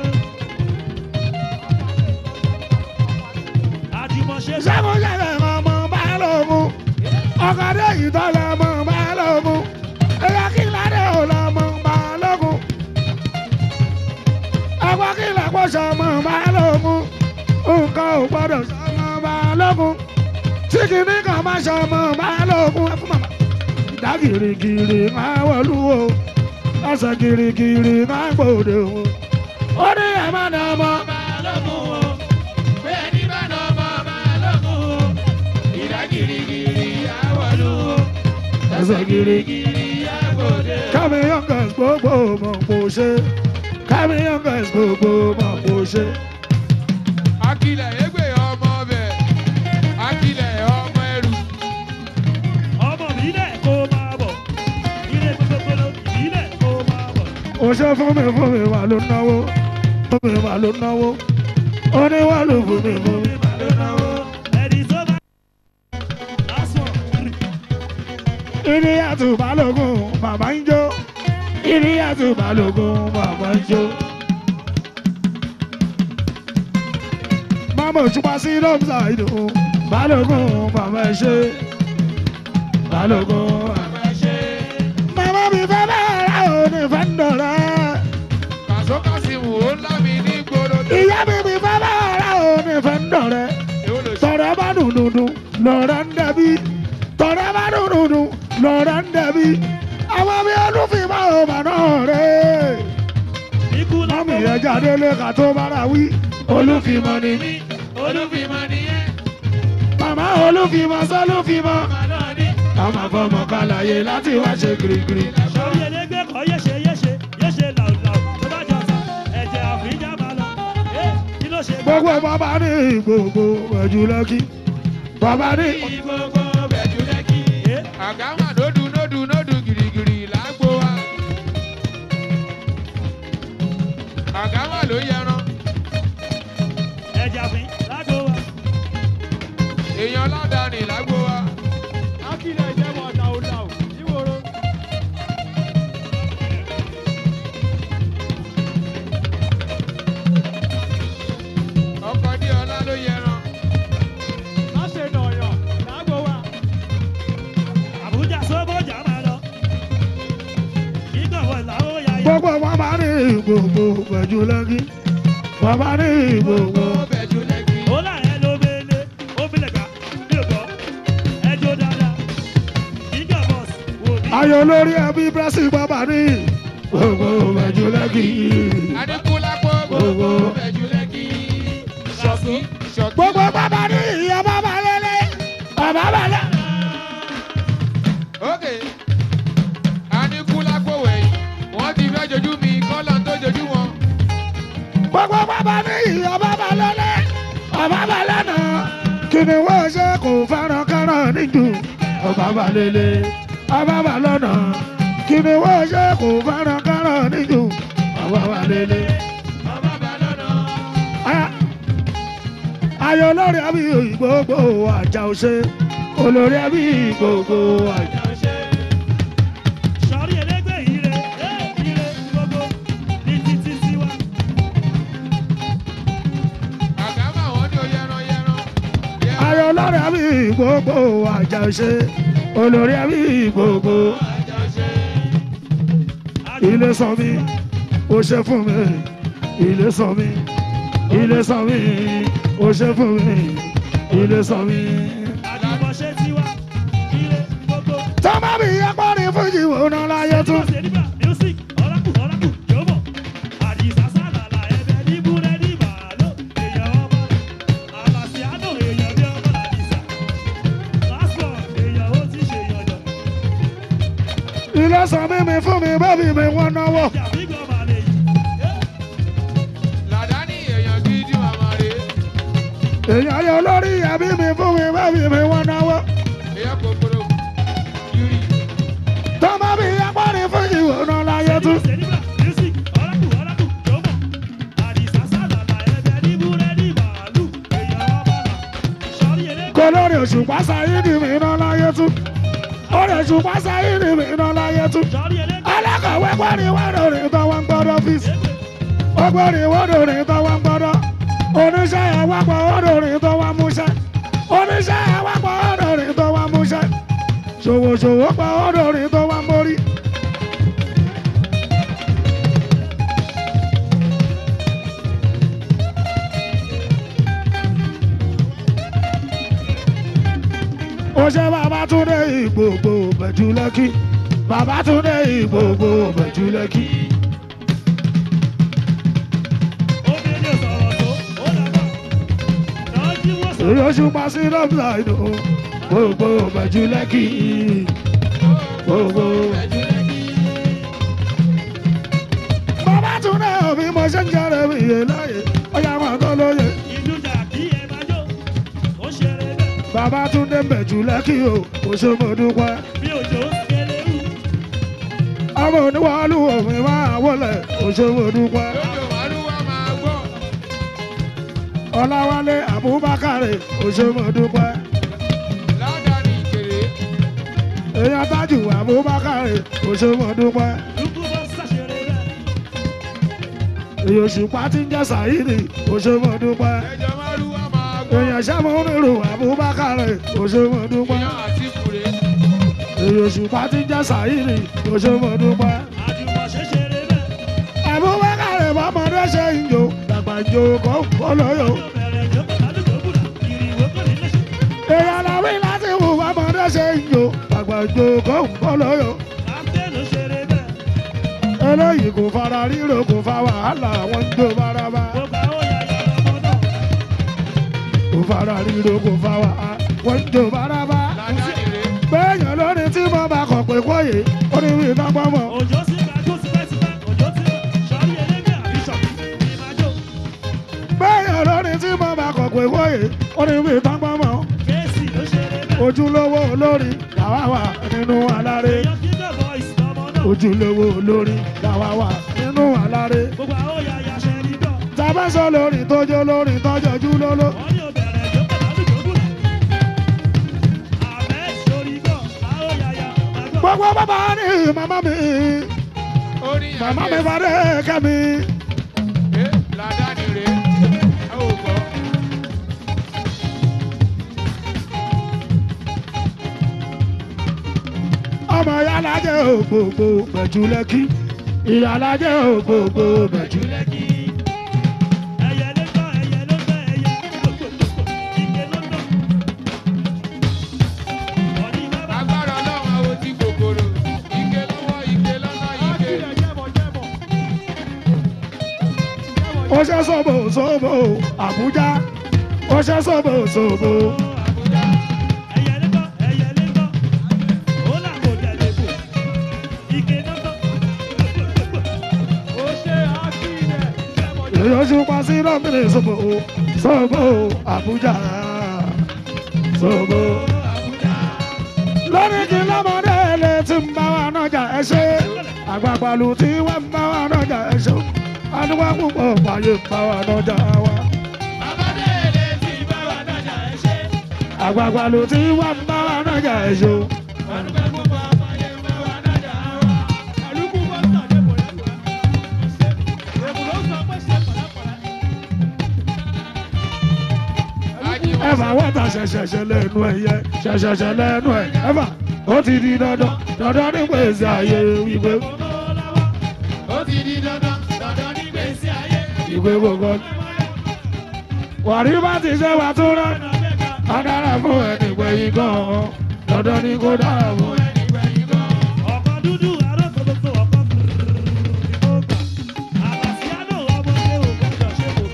àjùmọ̀ṣe sẹ́kùnsẹ́kẹ̀ ọmọ balógun ọ̀kadà ìtọ́lẹ̀ ọmọ balógun ẹ̀yà kìládé ọlọ́mọ balógun ẹ̀kọ́ kìlá pọ̀ṣẹ̀ ọmọ balógun nǹkan ò gbọ́dọ̀ sọmọ balógun tí kìíní kan máa ṣọmọ balógun ẹ̀fún màmá ìdá gírígírí máa wọlú o ẹsẹ̀ gírígírí máa gbòde o ó ní ẹ̀ má nà ọmọ balógun o bẹ́ẹ̀ ni má nà ọmọ balógun o ìdá gírígírí àwọlú o ẹsẹ̀ gírígírí àgbòde o. kámi youngest gbogbo mọ̀ kò ṣe kámi youngest gbogbo mọ̀ kò ṣe. akilẹ̀ égbè ọmọ bẹ̀ akilẹ̀ ọmọ ẹrù. ọmọ mi lẹ̀ kó máa bọ̀ ilé gbogbogbò ìbílẹ̀ kó máa bọ̀. ó ṣe fún mi fún mi wà ló náwó fún mi wà ló náwó ó ní wà ló fún mi fún mi wà ló náwó. ẹni tó bá lásán ìní àtúbálògùn bàbá ń jó ìní àtúbálògùn bàbá ń jó. Mama òṣùpá sí lọ́mùsà ìdò balógun bàbá ẹ ṣe balógun bàbá ẹ ṣe. Màmá mi lọ́rọ̀ ń dẹ̀bi tọ́rẹ́ bá dùnúdù lọ́rọ̀ ń dẹ̀bi àwọn bí olúfìmọ̀ ọmọ náà rẹ̀ mọ́mí ẹ̀ jáde lé ká tó bára wí olúfìmọ̀ ni mí olúfìmọ̀ nìyẹn. màmá olúfìmọ̀ sọ́lúfìmọ̀ ọmọ fọmọ kàlàyé láti wá ṣe kirikiri. sọrí elégbé kọ yéṣe yéṣe yéṣe làwùlàwù tó bá jọ sá ẹ̀jẹ̀ àfíjà máa lọ ẹ kí ló ṣe gbogbo bàbá ní gbogbo ẹ̀jú lẹ́kí bàbá ní. gbogbo bẹ̀jú lẹ́kì. ọ̀gá mà nódù nódù nódù gìrìgìrì lágbo wa. ọ̀gá mà ló yẹran. ẹ̀jẹ̀ àfín lágbo wa. èèyàn ládàáni lágbo wa. akílẹ̀ ìjẹ́wọ̀ làwùlàwù ìwòrò. ọkọ̀ dí ọlá ló yẹran. má ṣe nàyàn lágbo wa. àbújá sọ́bọ̀jà máa lọ. ìgbọ̀wọ̀ làwọn yà yà. gbogbo bàbá ní gbogbo ẹ̀jú lẹ́kí bàbá ní gbogbo. bẹ̀jú lẹ́kì. ó láyé ló mele ó bilẹ̀ ká bí o bọ̀ ẹjọ́ dáadáa. ìgbà bọ́ọ̀sì wò mí. ayọ̀ lórí ẹbí bírásì bàbá ní gbogbo ẹ̀jú lẹ́kí. adékúlápọ̀ gbogbo bẹ̀jú lẹ́kì. ṣọ̀kí ṣọ̀kí. gbogbo bàbá ní ìyá bàbá lélẹ̀ bàbá bàlẹ̀. ok adékúlápọ̀ wẹ̀yìn wọ́n ti fẹ́ jojú mi kọ́lọ̀ tó jojú wọn. gbogbo bàbá ní ìyá bàbá lélẹ̀ bàbá bàlẹ̀ náà kí ni wọ́n ṣe kò fẹ́ràn kẹ́ràn níjù bàbá bàlẹ̀ bàbá bàlẹ̀ náà kí ni wọ́n ṣe kò fẹ́ràn kẹ́ràn níjù bàbá bàlẹ̀. ayọ̀ olórí ẹbí gbogbo àjà òṣè olórí ẹbí gbogbo àjà. sọrí elégbé ire ẹ ire gbogbo ní títí sí wa. àgá mà wọ́n ní o yẹran yẹran. ayọ̀ olórí ẹbí gbogbo àjà òṣè olórí ẹbí gbogbo. ilé sọ mi ó ṣe fún mi ilé sọ mi ilé sọ mi ó ṣe fún mi ilé sọ mi. àjùmọ̀ṣe tiwa ire gbogbo. tọ́mọ mi yẹ pọ́nrin fún ìwò náà láyé tún. Sèdíbà music ọ̀làkù ọ̀làkù jọ̀bọ̀. Àdìsá sálàlà ẹ̀bẹ̀ ní búrẹ́dì bàálò. Èèyàn ọmọ àlàsíádò èèyàn bí ọmọ làdìsá. Passport èèyàn ó ti ṣe yànjọ. ilé sọ mi mi fún mi bẹ́ẹ̀ mi wọ́n náwó. Jàbígbọ́ màlẹ̀ yìí. làdáni èèyàn gidi màmá rè é. èèyàn ayọ̀ olórí ẹbí mi fún mi bẹ́ẹ̀ mi wọ́n náwó. èèyàn kòkòrò yuri. tọ́mọ mi yẹ pọ́nrin fún ìwò náà láyé tún. Sèdíbà music ọ̀làkù ọ̀làkù jọ̀bọ̀. Àdìsá sálàlà ẹ̀bẹ̀ ní búrẹ́dì bàálù. Èèyàn ọmọ là. Sọ̀rí elégbé. kó lórí òṣùpá sáyédì mi náà láyé tún. orí òṣùpá sáyédì mi náà láyé tún. Sọ̀rí elégbé. alákọ̀wé pọ́nrin wọ́n lórí tó wọ́n ń gbọ́dọ̀ fíìsì. ó gbọ́dọ̀ wọ́n lórí tó wọ́n ń gbọ́dọ̀. oníṣẹ́ àwapọ̀ wọ́n lórí tó wọ́n múṣẹ́. oníṣẹ́ àwapọ̀ wọ́n lórí tó wọ́n múṣẹ́. ṣòwòṣòwò pa wọ́n lórí tó wọ́n mórí. ó ṣe Babátúndé Ìgbòho bẹ̀jú lẹ́kí Babátúndé Ìgbòho bẹ̀jú lẹ́kí. Obìnrin sọ̀rọ̀ tó ó dàgbà. Lọ́jí wọ́n sọ̀rọ̀. èyí oṣù pa sí lọ́bìlà ìdò gbogbo bẹ̀jú lẹ́kí gbogbo. Babátúndé òbí mo ṣe ń jẹrẹ mi yé láyé ọyá wọn tó lóye. Ìdújà kí ẹ máa jó. Ó ṣeré bẹ́ẹ̀. Babátúndé bẹ̀jú lẹ́kí o kò ṣe mo dúpẹ́. Bí òjò kéré wù. ọmọ oníwàálù òmìn máa wọlé kò ṣe mo dúpẹ́. lójó màlúwà máa gbọ́. Ọláwálé Abubakar kò ṣe mo dúpẹ́. ládàáni ìkèrè. èèyàn tájù Abubakar kò ṣe mo dúpẹ́. Dúkú bọ́ sàṣeré bẹ́ẹ̀. èyí òṣùpá tí ń jẹ́ Sàyídì kò ṣe mo dúpẹ́. ẹjọ́ màlúwà máa gbọ́. èèyàn sẹ́mu nírú Abubakar kò ṣe mo dúpẹ́. èèyàn àti kùrè. èyí òṣùpá tí ń jẹ́ Sàyídì kò ṣe mo dúpẹ́. Àjùmọ̀ṣe ṣeré bẹ́ẹ̀. Abubakar bọ́mọdé ṣe ń jò dàgbà ń jò kó kó lóyò. Ó bẹ̀rẹ̀ ìjókòó ládùúgbò búra. Ìrìwò kò ní lẹ́sẹ̀. èèyàn làwí jó kó ń kọ́ lóyò. eléyìí kò fara ríro kò fa wàhálà wọ́n ń jó bárabá. kò fara ríro kò fa wàhálà wọ́n ń jó bárabá. bẹ́ẹ̀yàn lórí tí mo bá kọ̀ pé kóyè ó ní wí iná gbọ́mọ̀. òjò sí ká tó sípẹ́sípẹ́ òjò tí sọ́rí ẹlẹ́gbẹ́ àbíṣọ̀ ìmájò bẹ́ẹ̀yàn lórí tí mo bá kọ̀ pé kóyè ó ní wí iná gbọ́mọ̀. kéèsì ló ṣeré bẹ́ẹ̀. ojúlówó olórí làwa wà nínú aláré. èèyàn kí bẹ́ẹ̀ bọ́ ìsìnàmọ́ náà. ojúlówó olórí làwa wà nínú aláré. gbogbo àwọn òyà àyà ṣe ní dọ̀. tabasọ lórí tójó lórí tọjọjú lóló. wọ́n ní òbẹ̀rẹ̀ ìjó pẹ̀lú ìjókòó. àbẹ́ sórí gọ̀ àwọn òyà àyà àgbọ̀. gbogbo bàbá ní màmá mi orin màmá mi àgbẹ̀ fàdé kẹ́mi. ẹ làdáni rè é ò gbọ́. ọmọ yàlájẹ ògbógbó bẹ̀jú lẹ́kí ìyàlájẹ ògbógbó bẹ̀jú lẹ́kí. ẹyẹ ló gbọ́ ẹyẹ ló gbọ́ ẹyẹ gbogbogbò ike ló gbọ́. ọ̀ní bàbá agbára ọlọ́run àwọn tí kòkòrò ike lọ́wọ́ ike lọ́nà ike. ó ṣe sọ́bò sọ́bò àbújá ó ṣe sọ́bò sọ́bò. ẹyẹ ló gbọ́ ẹyẹ ló gbọ́ ó là kò tẹ̀lé bò ike ló gbọ́ gbogbogbò. ó ṣe àkìlẹ̀ èyí oṣù pa sí lọ́mìnì sọ́bò sọ́bò àbújá sọ́bò. lórí kí lọ́mọdé lè ti ń bá wa nájà ẹ ṣe àgbàgbàlù tí wọ́n ń bá wa nájà ẹ ṣe adúgbò púpọ̀ pààyè ń bá wa nájà wa. àgbàgbàlù tí wọ́n ń bá wa nájà ẹ ṣe. ẹ̀fà wọ́tà ṣẹ̀ṣẹ̀ṣẹ̀ lẹ́nu ẹ̀yẹ ṣẹ̀ṣẹ̀ṣẹ̀ lẹ́nu ẹ̀ ẹ̀fà ó ti di dandan dandan ní pèsè àyè ìwé ó ti di dandan dandan ní gbèsè ayé. ìwé gbogbo. wàrí bá ti ṣe wà tó rán adára fún ẹni gbẹ̀yìn gan-an dandan ní kó dára fún ẹni. ọkọ̀ dúdú arọ́ gbogbo ọkọ̀ gbogbo àbàsíádò ọmọdé ò gbọdọ̀ ṣe kò.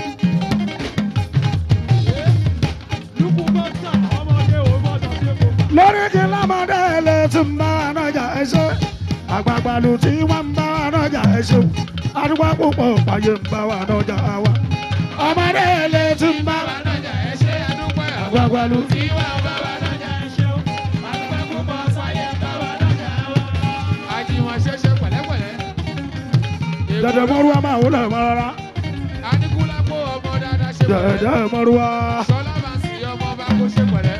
lukú bọ́tà ọmọdé ò gbọdọ̀ ṣe kò. lórí kí lámọdé lè ti ń bá wa nájà ẹ ṣe àgbàgbàlù tí wọ́n ń bá wa nájà ẹ ṣe adúgbò púpọ̀ pààyè ń bá wa nájà wa ọmọdé lè ti ń bá wa bàbá ẹ ṣe àdúpẹ́ àwọn àgbàgbàlù. tí wà bá wa nájà ẹ ṣe o. àdúpẹ́ púpọ̀ sáyé bá wa nájà wa. àjìwọ̀n ṣẹṣẹ pẹ̀lẹ́pẹ̀lẹ́. dẹ̀dẹ̀ mọ́rúwá máa wọlé mọ́ rárá Aníkúlápó ọmọ dáadáa ṣe pẹ̀lẹ́. dẹ̀dẹ̀ mọ́rúwá. Sọlá máa sì ọmọ bá kó ṣe pẹ̀lẹ́.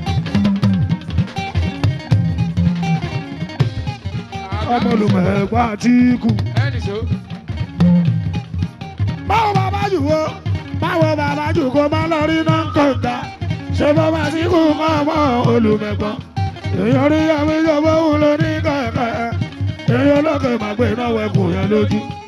ọmọlùmọ̀ àtìkù. Ẹnì ṣó. báwo bàbá jù wo báwo bàbá jù kó má lọ rí náà kọ̀ǹda ṣé bàbá àtìkù kọ́ ọmọ olùmẹ̀gbọ́n. èèyàn rí àmì ìjọba òun ló ní kẹ̀kẹ́ èèyàn olókè màgbé náà wẹ̀kùn yẹn lójú.